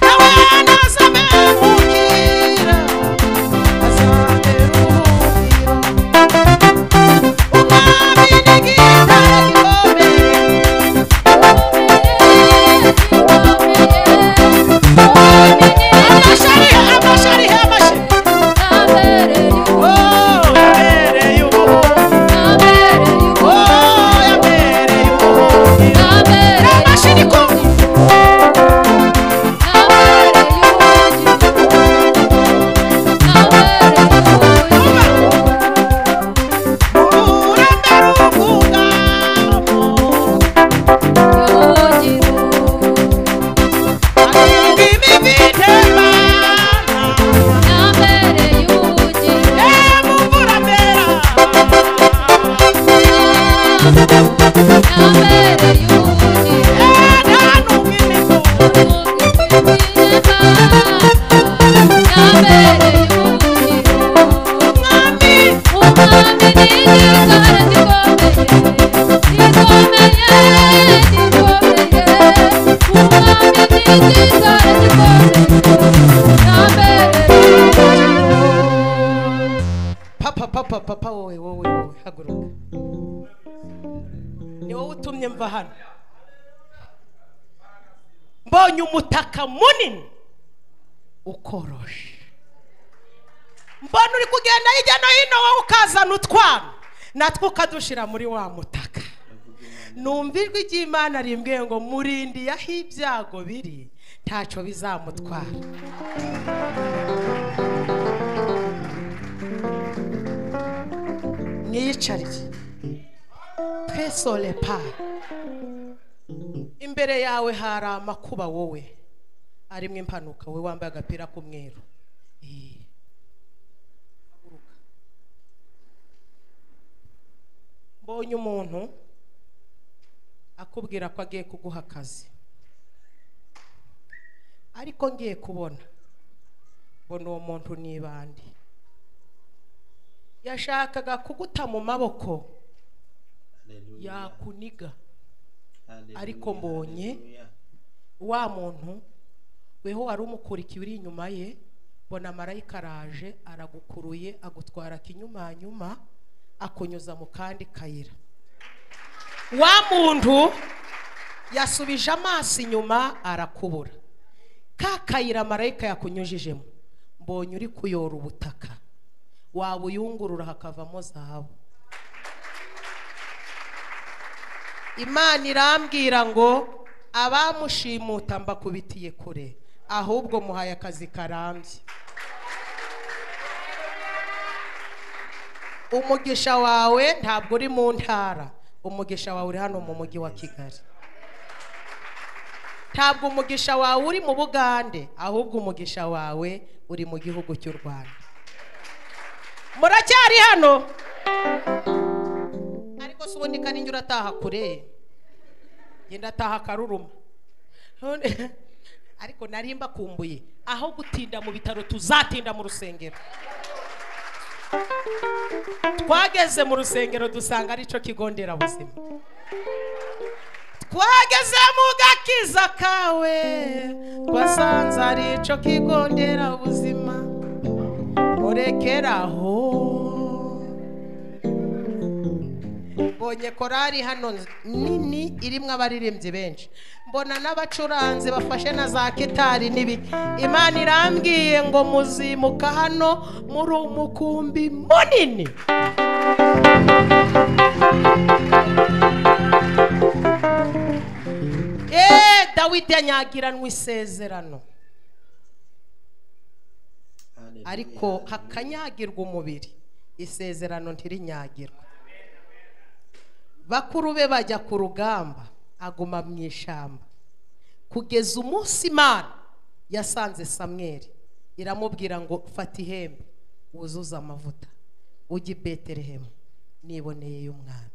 nawe nazabe mukira azabe ubuhungiro umwami ni gitari gikomeye amashari amashari amashari oh yabereye ubuhungiro oh yabereye ubuhungiro amashini kumwe urambere ubwugamo Atunga imibi n'Imana yemwe umurambera ntanunga imibu mwami papa papa papa wowe wowe wowe haguruka ni wowe utumye mva hano mbonye umutaka munini ukoroshe mbona uri kugenda hirya no hino wowe ukazana utwana natwe ukadushira muri wa mutaka numva ijwi ry'imana rimbwiye ngo murindiye aho ibyago biri ntacyo bizamutwara mwiyicariye twese orepa imbere yawe hari amakuba wowe arimo impanuka wowe wambaye agapira k'umweru Eh. Haguruka. mbonye umuntu akubwira ko agiye kuguha akazi ariko ngiye kubona mbona uwo muntu ni ibandi yashakaga kuguta mu maboko Haleluya. yakuniga Haleluya. ariko mbonye. Haleluya. wa muntu weho wari umukurikiye uri inyuma ye bona marayika araje aragukuruye agutwara kinyumanyuma akunyuza mu kandi kayira wa muntu yasubije amaso inyuma arakubura ka kayira marayika yakunyujijemo mbonye uri kuyora ubutaka wabuyungurura hakavamo zahabu imana irambwira ngo abamushimuta mbakubitiye kure ahubwo muhaye akazi karambye umugisha wawe ntabwo uri mu ntara umugisha wawe uri hano mu mujyi wa kigali ntabwo umugisha wawe uri mu bugande ahubwo umugisha wawe uri mu gihugu cy'u rwanda muracyari hano ariko se ubundi kandi njye urataha kure genda ataha akaruruma None- ariko nari mbakumbuye aho gutinda mu bitaro tuzatinda mu rusengero twageze mu rusengero dusanga aricyo kigo nderabuzima twageze mu gakiza kawe twasanze aricyo kigo nderabuzima murekeraho mbonye korari hano nini irimo abaririmbyi benshi mbona n'abacuranzi bafashe na za kitari n'ibiki imana irambwiye ngo muzimuka hano muri umukumbi munini eee dawidi yanyagiranwa isezerano Haleluya. ariko hakanyagirwa umubiri isezerano ntirinyagirwa bakuru be bajya ku rugamba aguma mu ishyamba kugeza umunsi imana yasanze samweri iramubwira ngo fata ihembe wuzuze amavuta ujye i betelehemu niboneye y'umwana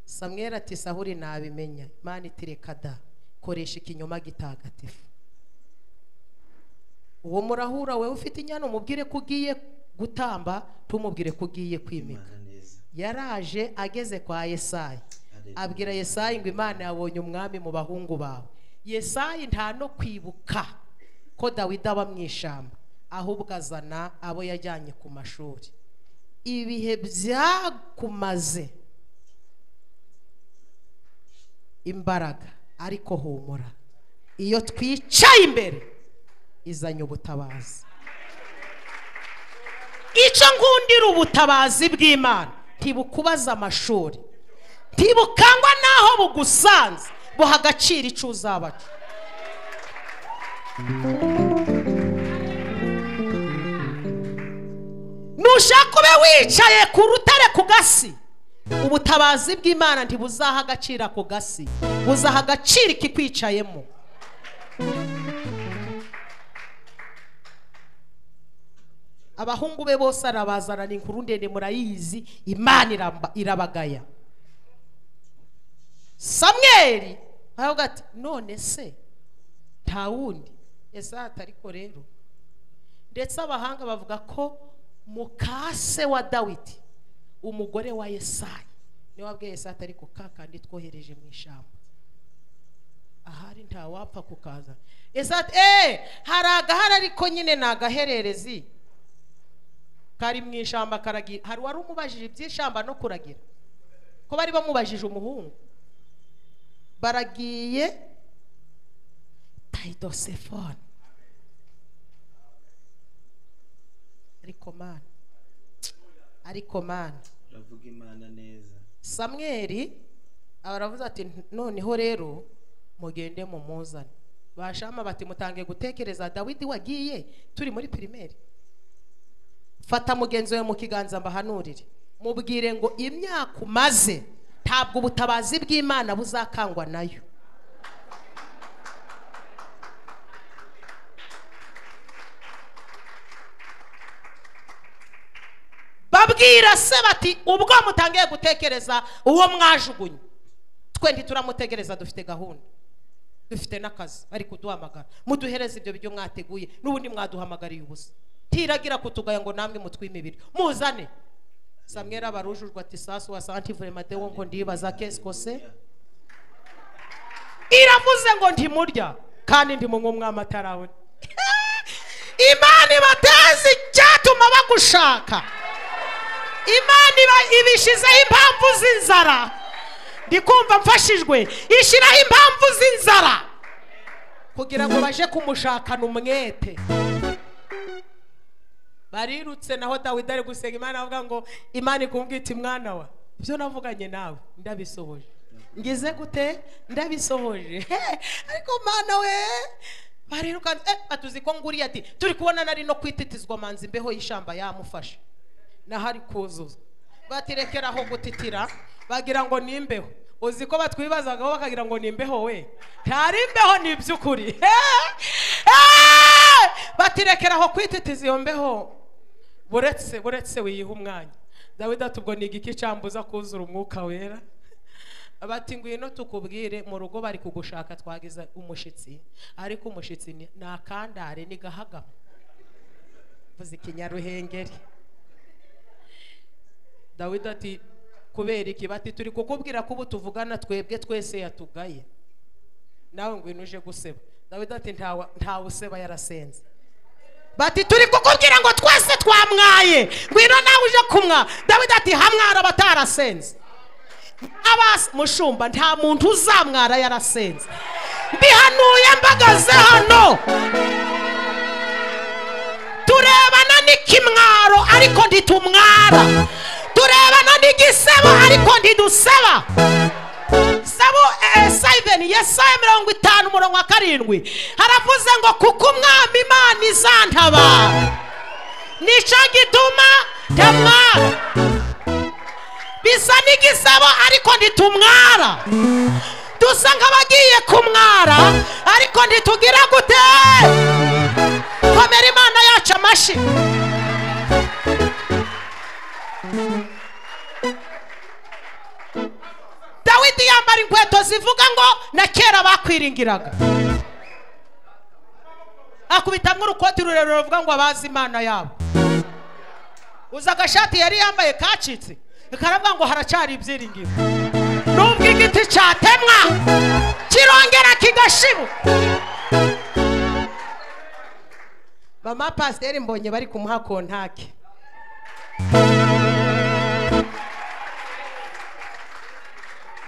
samweri ati sahuri nabimenya imana itireka da koresha ikinyoma gitagatifu uwo murahura wowe ufite inyana umubwire ko ugiye gutamba tumubwire ko ugiye kwimika Imana neza. yaraje ageze kwa yesayi Haleluya. abwira yesayi ngo imana yabonye umwami mu bahungu bawe yesayi nta no kwibuka ko dawidi aba mu ishyamba ahubwo azana abo yajyanye ku mashuri ibihe byakumaze imbaraga ariko humura iyo twicaye imbere izanye ubutabazi icyo nkundira ubutabazi bw'imana ntibukubaza amashuri ntibukangwa n'aho bugusanze buha agaciro icyo uzabaca nushaka ube wicaye ku rutare ku gasi ubutabazi bw'imana ntibuzaha agaciro ako gasi buzaha agaciro ikikwicayemo abahungu be bose arabazana ni inkuru ndende murayizi imana iramba- irabagaya samweri aravuga ati none se nta wundi ese atariko rero ndetse abahanga bavuga ko muka se wa dawidi umugore wa yesayi niwe wabwiye yesayi atari ku kakandi twohereje mu ishyamba ahari ntawapfa kukaza yesayi ati eee hari agahari ariko nyine ni agahererezi kari mu ishyamba karagira hari uwari umubajije iby'ishyamba no kuragira ko bari bamubajije umuhungu baragiye tayidosefone ariko mana ariko mana Uravuga Imana neza. samweri aravuze ati noneho rero mugende mumuzane bashama bati mutange gutekereza dawidi wagiye turi muri pirimeri fata mugenzi wawe mu kiganza mbahanurire mubwire ngo imyaka umaze ntabwo ubutabazi bw'imana buzakangwa nayo babwira se bati ubwo mutangiye gutekereza uwo mwajugunye twe ntituramutegereza dufite gahunda dufite n'akazi ari kuduhamagara muduhereze ibyo biryo mwateguye n'ubundi mwaduhamagariye ubusa tiragira kutugaya ngo namwe mutwimibiri muzane samwera barujujwe ati sasu wasanti vremateo ngo ndibaza kesikose iravuze ngo ntimurya kandi ndimunywa umwami atarabona imana ibateze icyatuma bagushaka imana iba ibishyizeho impamvu z'inzara ndi kumva mfashijwe ishyiraho impamvu z'inzara kugira ngo baje kumushakana umwete barirutse naho dawidi ari gusenga imana avuga ngo imana ikumbwita iti mwana wa ibyo navuganye nawe ndabisohoje ngize gute ndabisohoje He, ariko mana we barirukanze eh, atuzi ko nguriye ati turi kubona nari no kwititizwa manzi imbeho y'ishamba yamufashe nahari kuzuza batirekera aho gutitira bagira ngo ni imbeho uzi ko batwibazagaho bakagira ngo ni imbeho we ntari imbeho ni iby'ukuri He! He! batirekera aho kwititiza iyo mbeho buretse buretse wiyiha umwanya dawidi ati ubwo ni igiki cyambuza kuzura umwuka wera bati ngwino tukubwire mu rugo bari kugushaka twagize umushyitsi ariko umushyitsi ni ni akandare ni gahagamo mvuze ikinyaruhengeri dawidi ati kubera iki bati turi kukubwira ko ubu tuvugana twebwe twese yatugaye nawe ngwino uje guseba dawidi ati ntawe ntawe useba yarasenze bati turi kukubwira ngo twese twamwaye ngwino nawe uje kumwa dawidi ati hamwara abatarasenze abas mushumba nta muntu uzamwara yarasenze mbihanuye mbagaze hano turebana n'ikimwaro ariko ntitumwara turebana n'igisebo ariko ntiduseba sabo sayiveni yesaya mirongo itanu umurongo wa karindwi haravuze ngo kuko umwami imana izantabara nicyo gituma ntamwara bisa n'igisabo ariko ntitumwara dusa nk'abagiye kumwara ariko ntitugira gute komera imana yacu amashyi dawidi yambara inkweto zivuga ngo na kera bakwiringiraga akubitamo urukoti rurerure ruvuga ngo abazi imana yabo uzi agashati yari yambaye kacitse karavuga ngo haracyari ibyiringiro nubwo igiti cyatemwa kirongera kigashibuka mama pasiteri mbonye bari kumuha kontake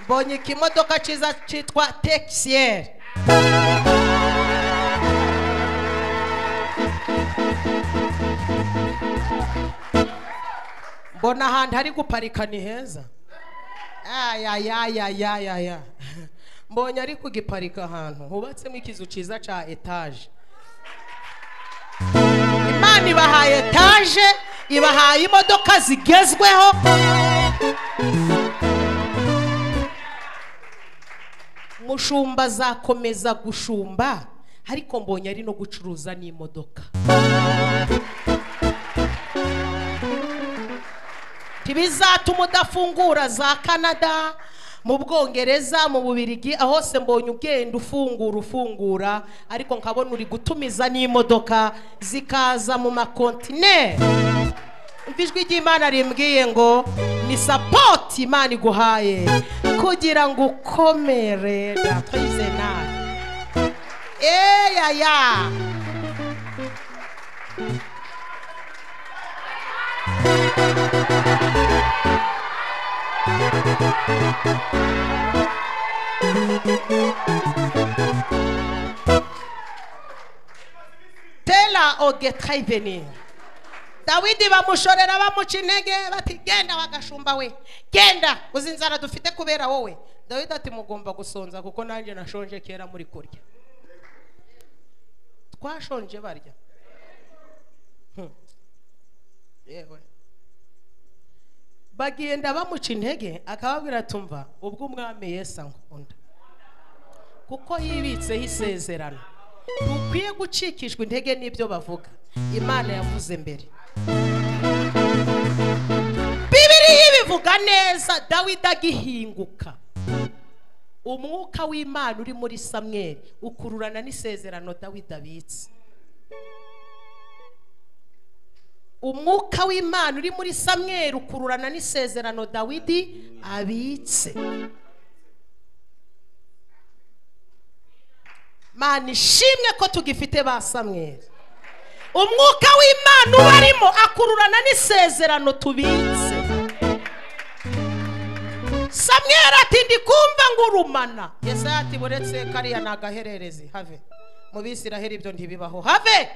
mbonye ikimodoka cyiza cyitwa tekisiyeri mbona ahantu hari guparika ni heza ayayayayayaya mbonye ari kugiparika ahantu hubatsemo ikizu cyiza cya etaje imana ibahaye etaje ibahaye imodoka zigezweho mushumba azakomeza gushumba ariko mbonye ari no gucuruza n'imodoka ntibizatuma udafungura za canada mu bwongereza mu bubirigi aho hose mbonye ugenda ufungura ufungura ariko nkabona uri gutumiza n'imodoka zikaza mu makontine umva ijwi ry'imana rimbwiye ngo ni sapoti imana iguhaye kugira ngo ukomere natwize nawe eyaya tera ogetrayiveni dawidi bamushorera bamuca intege bati genda bagashumba we genda uzi inzara dufite kubera wowe dawidi ati mugomba gusonza kuko nanjye nashonje kera muri kurya twashonje barya Hmm. yewe bagenda bamuca intege akababwira tumva ubwo umwami Yesu ankunda kuko yibitseho isezerano dukwiye gucikishwa intege n'ibyo bavuga imana yavuze mbere bibiriya ibivuga neza dawidi agihinguka umwuka w'imana uri muri samweri ukururana n'isezerano dawidi abitse umwuka w'imana uri muri samweri ukururana n'isezerano dawidi abitse mana ishimwe ko tugifite ba samweri umwuka w'imana ubarimo akururana n'isezerano tubitse samweri ati ndikumva ngurumana yesaya ati buretse kariya ni agahererezi have mu bisiraheri ibyo ntibibaho have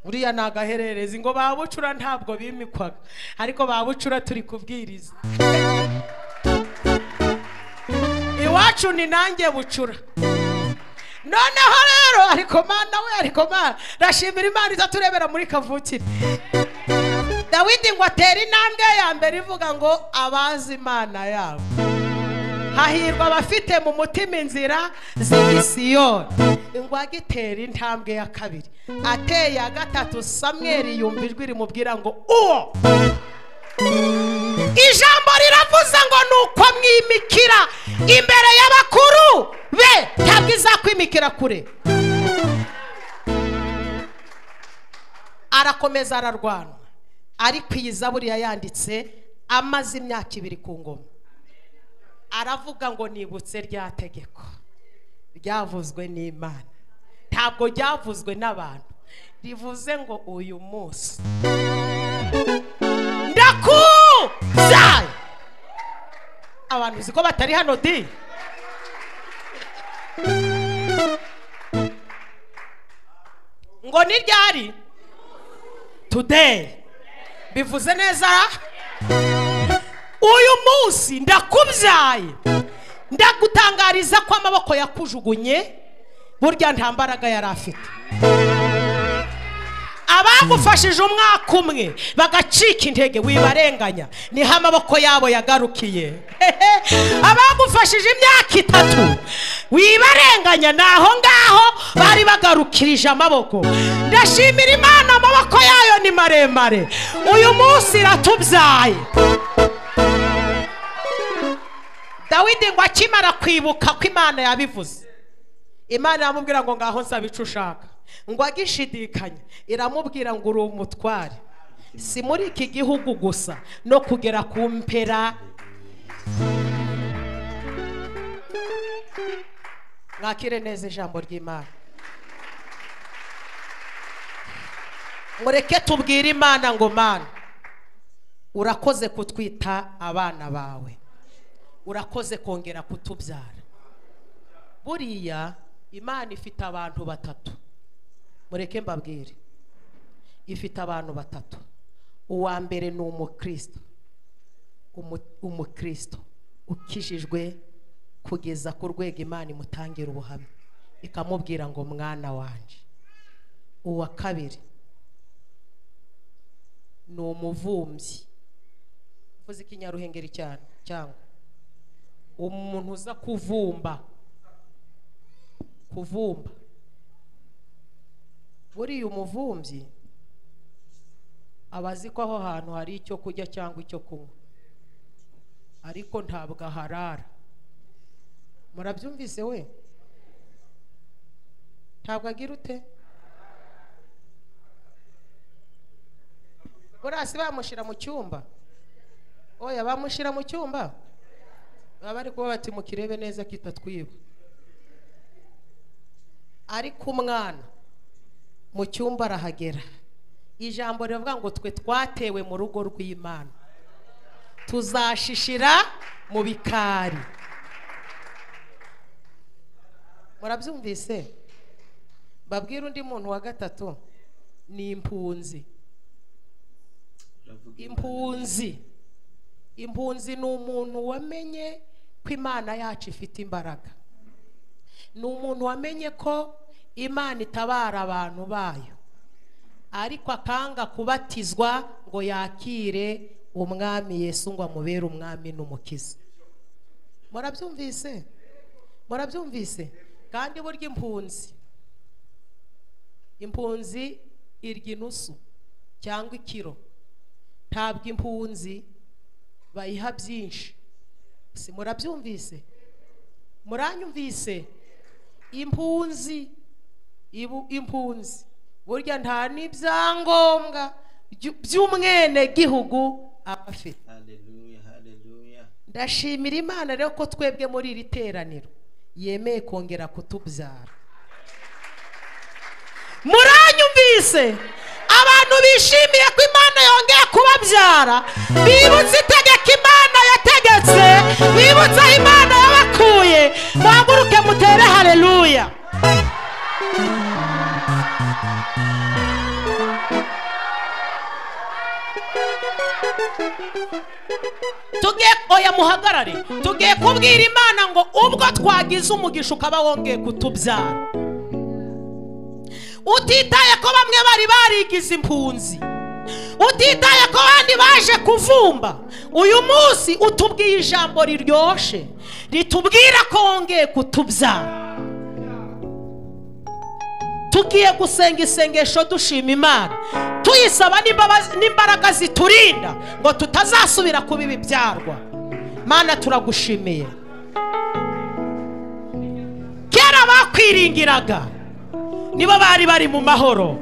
uriya ni agahererezi ngo ba bucura ntabwo bimikwaga ariko ba bucura turi kubwiriza iwacu ni nanjye bucura noneho rero ariko mana we ariko mana ndashimira imana izaturebera muri kavukire dawidi ngo atere intambwe ya mbere ivuga ngo abazi imana yabo hahirwa abafite mu mutima inzira z'imisiyoni ingwage itera intambwe ya kabiri ateye ya gatatu samweri yumva ijwi rimubwira ngo uwo ijambo riravuze ngo ni uko mwimikira imbere y'abakuru be ntabwo izakwimikira kure arakomeza ararwana ariko iyi zaburi yayanditse amaze imyaka ibiri ku ngoma aravuga ngo nibutse rya tegeko ryavuzwe n'imana ntabwo ryavuzwe n'abantu rivuze ngo uyu munsi ndakuza abantu uzi ko batari hano di ngo ni ryari today bivuze neza uyu munsi ndakubyaye ndagutangariza ko amaboko yakujugunye burya nta mbaraga yari afite abagufashije umwaka umwe bagacika intege wibarenganya niho amaboko yabo yagarukiye abagufashije imyaka itatu wibarenganya ni aho ngaho bari bagarukirije amaboko ndashimira imana amaboko yayo ni maremare uyu munsi iratubyaye dawidi ngo akimara kwibuka ko imana yabivuze imana iramubwira ngo ngaho nsaba icyo ushaka ngo agishidikanye iramubwira ngo uri umutware si muri iki gihugu gusa no kugera ku mpera mwakire neza ijambo ry'imana mureke tubwire imana ngo mana urakoze kutwita abana bawe urakoze kongera kutubyara buriya imana ifite abantu batatu mureke mbabwire ifite abantu batatu uwa mbere ni umukristo Umu- umukristo ukijijwe kugeza ku rwego imana imutangira ubuhamya ikamubwira ngo mwana wanjye uwa kabiri ni umuvumbyi uvuze ikinyaruhengeri cyane cyangwa umuntu uza kuvumba kuvumba buriya umuvumbyi aba azi ko aho hantu hari icyo kurya cyangwa icyo kunywa ariko ntabwo aharara murabyumvise we ntabwo agira ute burasi bamushyira mu cyumba oya bamushyira mu cyumba baba bari kuba bati mukirebe neza kitatwiba ariko umwana mu cyumba arahagera ijambo rivuga ngo twe twatewe mu rugo rw'imana tuzashishira mu bikari murabyumvise babwira undi muntu wa gatatu ni impunzi Uravuga impunzi impunzi ni umuntu wamenye ko imana yacu ifite imbaraga ni umuntu wamenye ko imana itabara abantu bayo ariko akanga kubatizwa ngo yakire umwami yesu ngo amubere umwami n'umukiza murabyumvise murabyumvise kandi burya impunzi impunzi irya inusu cyangwa ikiro ntabwo impunzi bayiha byinshi si murabyumvise muranyumvise impunzi ibu impunzi burya nta n'ibyangombwa byu- by'umwenegihugu aba afite haleluya haleluya ndashimira imana rero ko twebwe muri iri teraniro yemeye kongera kutubyara muranyumvise abantu bishimiye ko imana yongeye kubabyara bibutse itegeko imana yategetse bibutse aho imana yabakuye muhaguruke mutere hareruya tugiye oya muhagarare tugiye kubwira imana ngo ubwo twagize umugisha ukaba wongeye kutubyara utitaye ko bamwe bari barigize impunzi utitaye ko abandi baje kuvumba uyu munsi utubwiye ijambo riryoshye ritubwira ko wongeye kutubyara tugiye gusenga isengesho dushima imana tuyisaba n'imbabazi- n'imbaraga ziturinda ngo tutazasubira kuba ibibyarwa mana turagushimiye kera bakwiringiraga nibo bari bari mu mahoro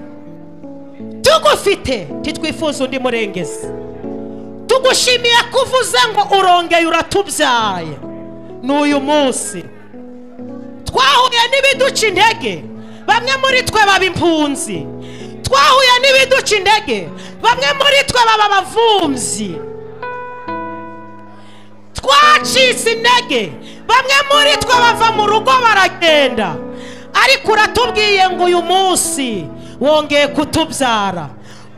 tugufite titwifuza undi murengezi tugushimiye ko uvuze ngo urongeye uratubyaye ni uyu munsi twahuye n'ibiduca intege bamwe muri twe baba impunzi twahuye n'ibiduca intege bamwe muri twe baba abavumzi twacitse intege bamwe muri twe bava mu rugo baragenda ariko uratubwiye ngo uyu munsi wongeye kutubyara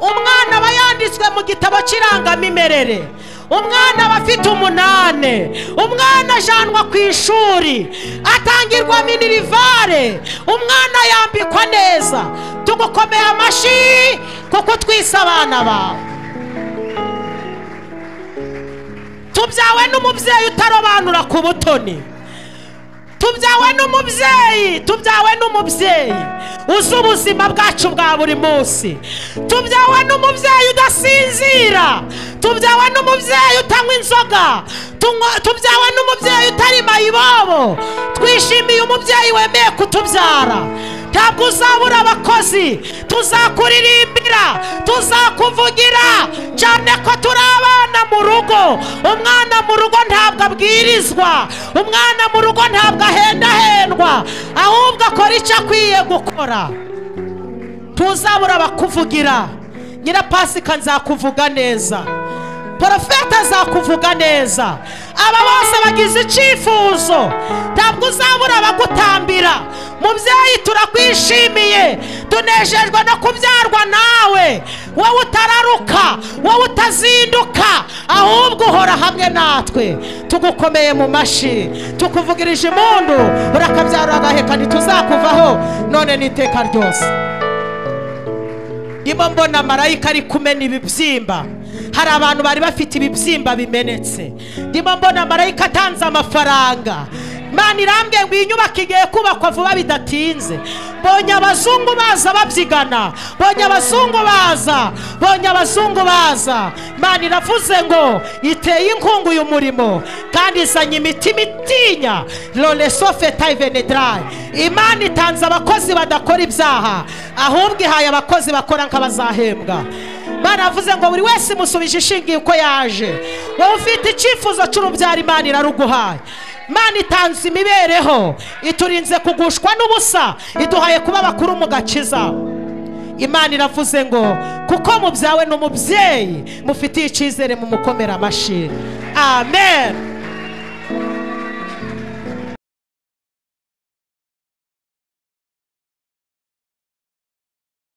umwana aba yanditswe mu gitabo cy'irangamimerere umwana aba afite umunane umwana ajanwa ku ishuri atangirwa minirivare umwana yambikwa neza tugukomeye amashyi kuko utwise abana bawe tubyawe n'umubyeyi utarobanura ku butoni tubyawe n'umubyeyi tubyawe n'umubyeyi uzi ubuzima bwacu bwa buri munsi tubyawe n'umubyeyi udasinzira tubyawe n'umubyeyi utanywa inzoga tunywa- tubyawe n'umubyeyi utari mayibobo twishimiye umubyeyi wemeye kutubyara ntabwo uzabura abakozi tuzakuririmbira tuzakuvugira cyane ko turi abana mu rugo umwana mu rugo ntabwo abwirizwa umwana mu rugo ntabwo ahendahendwa ahubwo akora icyo akwiye gukora ntuzabura abakuvugira nyirapasika nzakuvuga neza porofeta azakuvuga neza aba bose bagize icyifuzo ntabwo uzabura abagutambira mubyeyi turakwishimiye tunejejwe no kubyarwa nawe wowe utararuka wowe utazinduka ahubwo uhora hamwe natwe tugukomeye mu mashyi tukuvugirije impundu urakabyara agaheka ntituzakuvaho none n'iteka ryose niba mbona marayika ari kumena ibibyimba hari abantu bari bafite ibibyimba bimenetse niba mbona marayika atanze amafaranga Mana irambye ngo iyi nyubako igiye kubakwa vuba bidatinze mbonye abazungu baza babyigana mbonye abazungu baza mbonye abazungu baza Mana iravuze ngo iteye inkungu uyu murimo kandi izanye imitima itinya loresofe tayivenedarayi imana itanze abakozi badakora ibyaha ahubwo ihaye abakozi bakora nk'abazahembwa baravuze ngo buri wese imusubije ishingiye uko yaje wowe ufite icyifuzo cy'urubyaro imana iraruguhaye imana itanze imibereho iturinze kugushwa n'ubusa iduhaye kuba abakuru mu gakiza imana iravuze ngo kuko mubyawe ni umubyeyi mufitiye icyizere mumukomera amashyi amen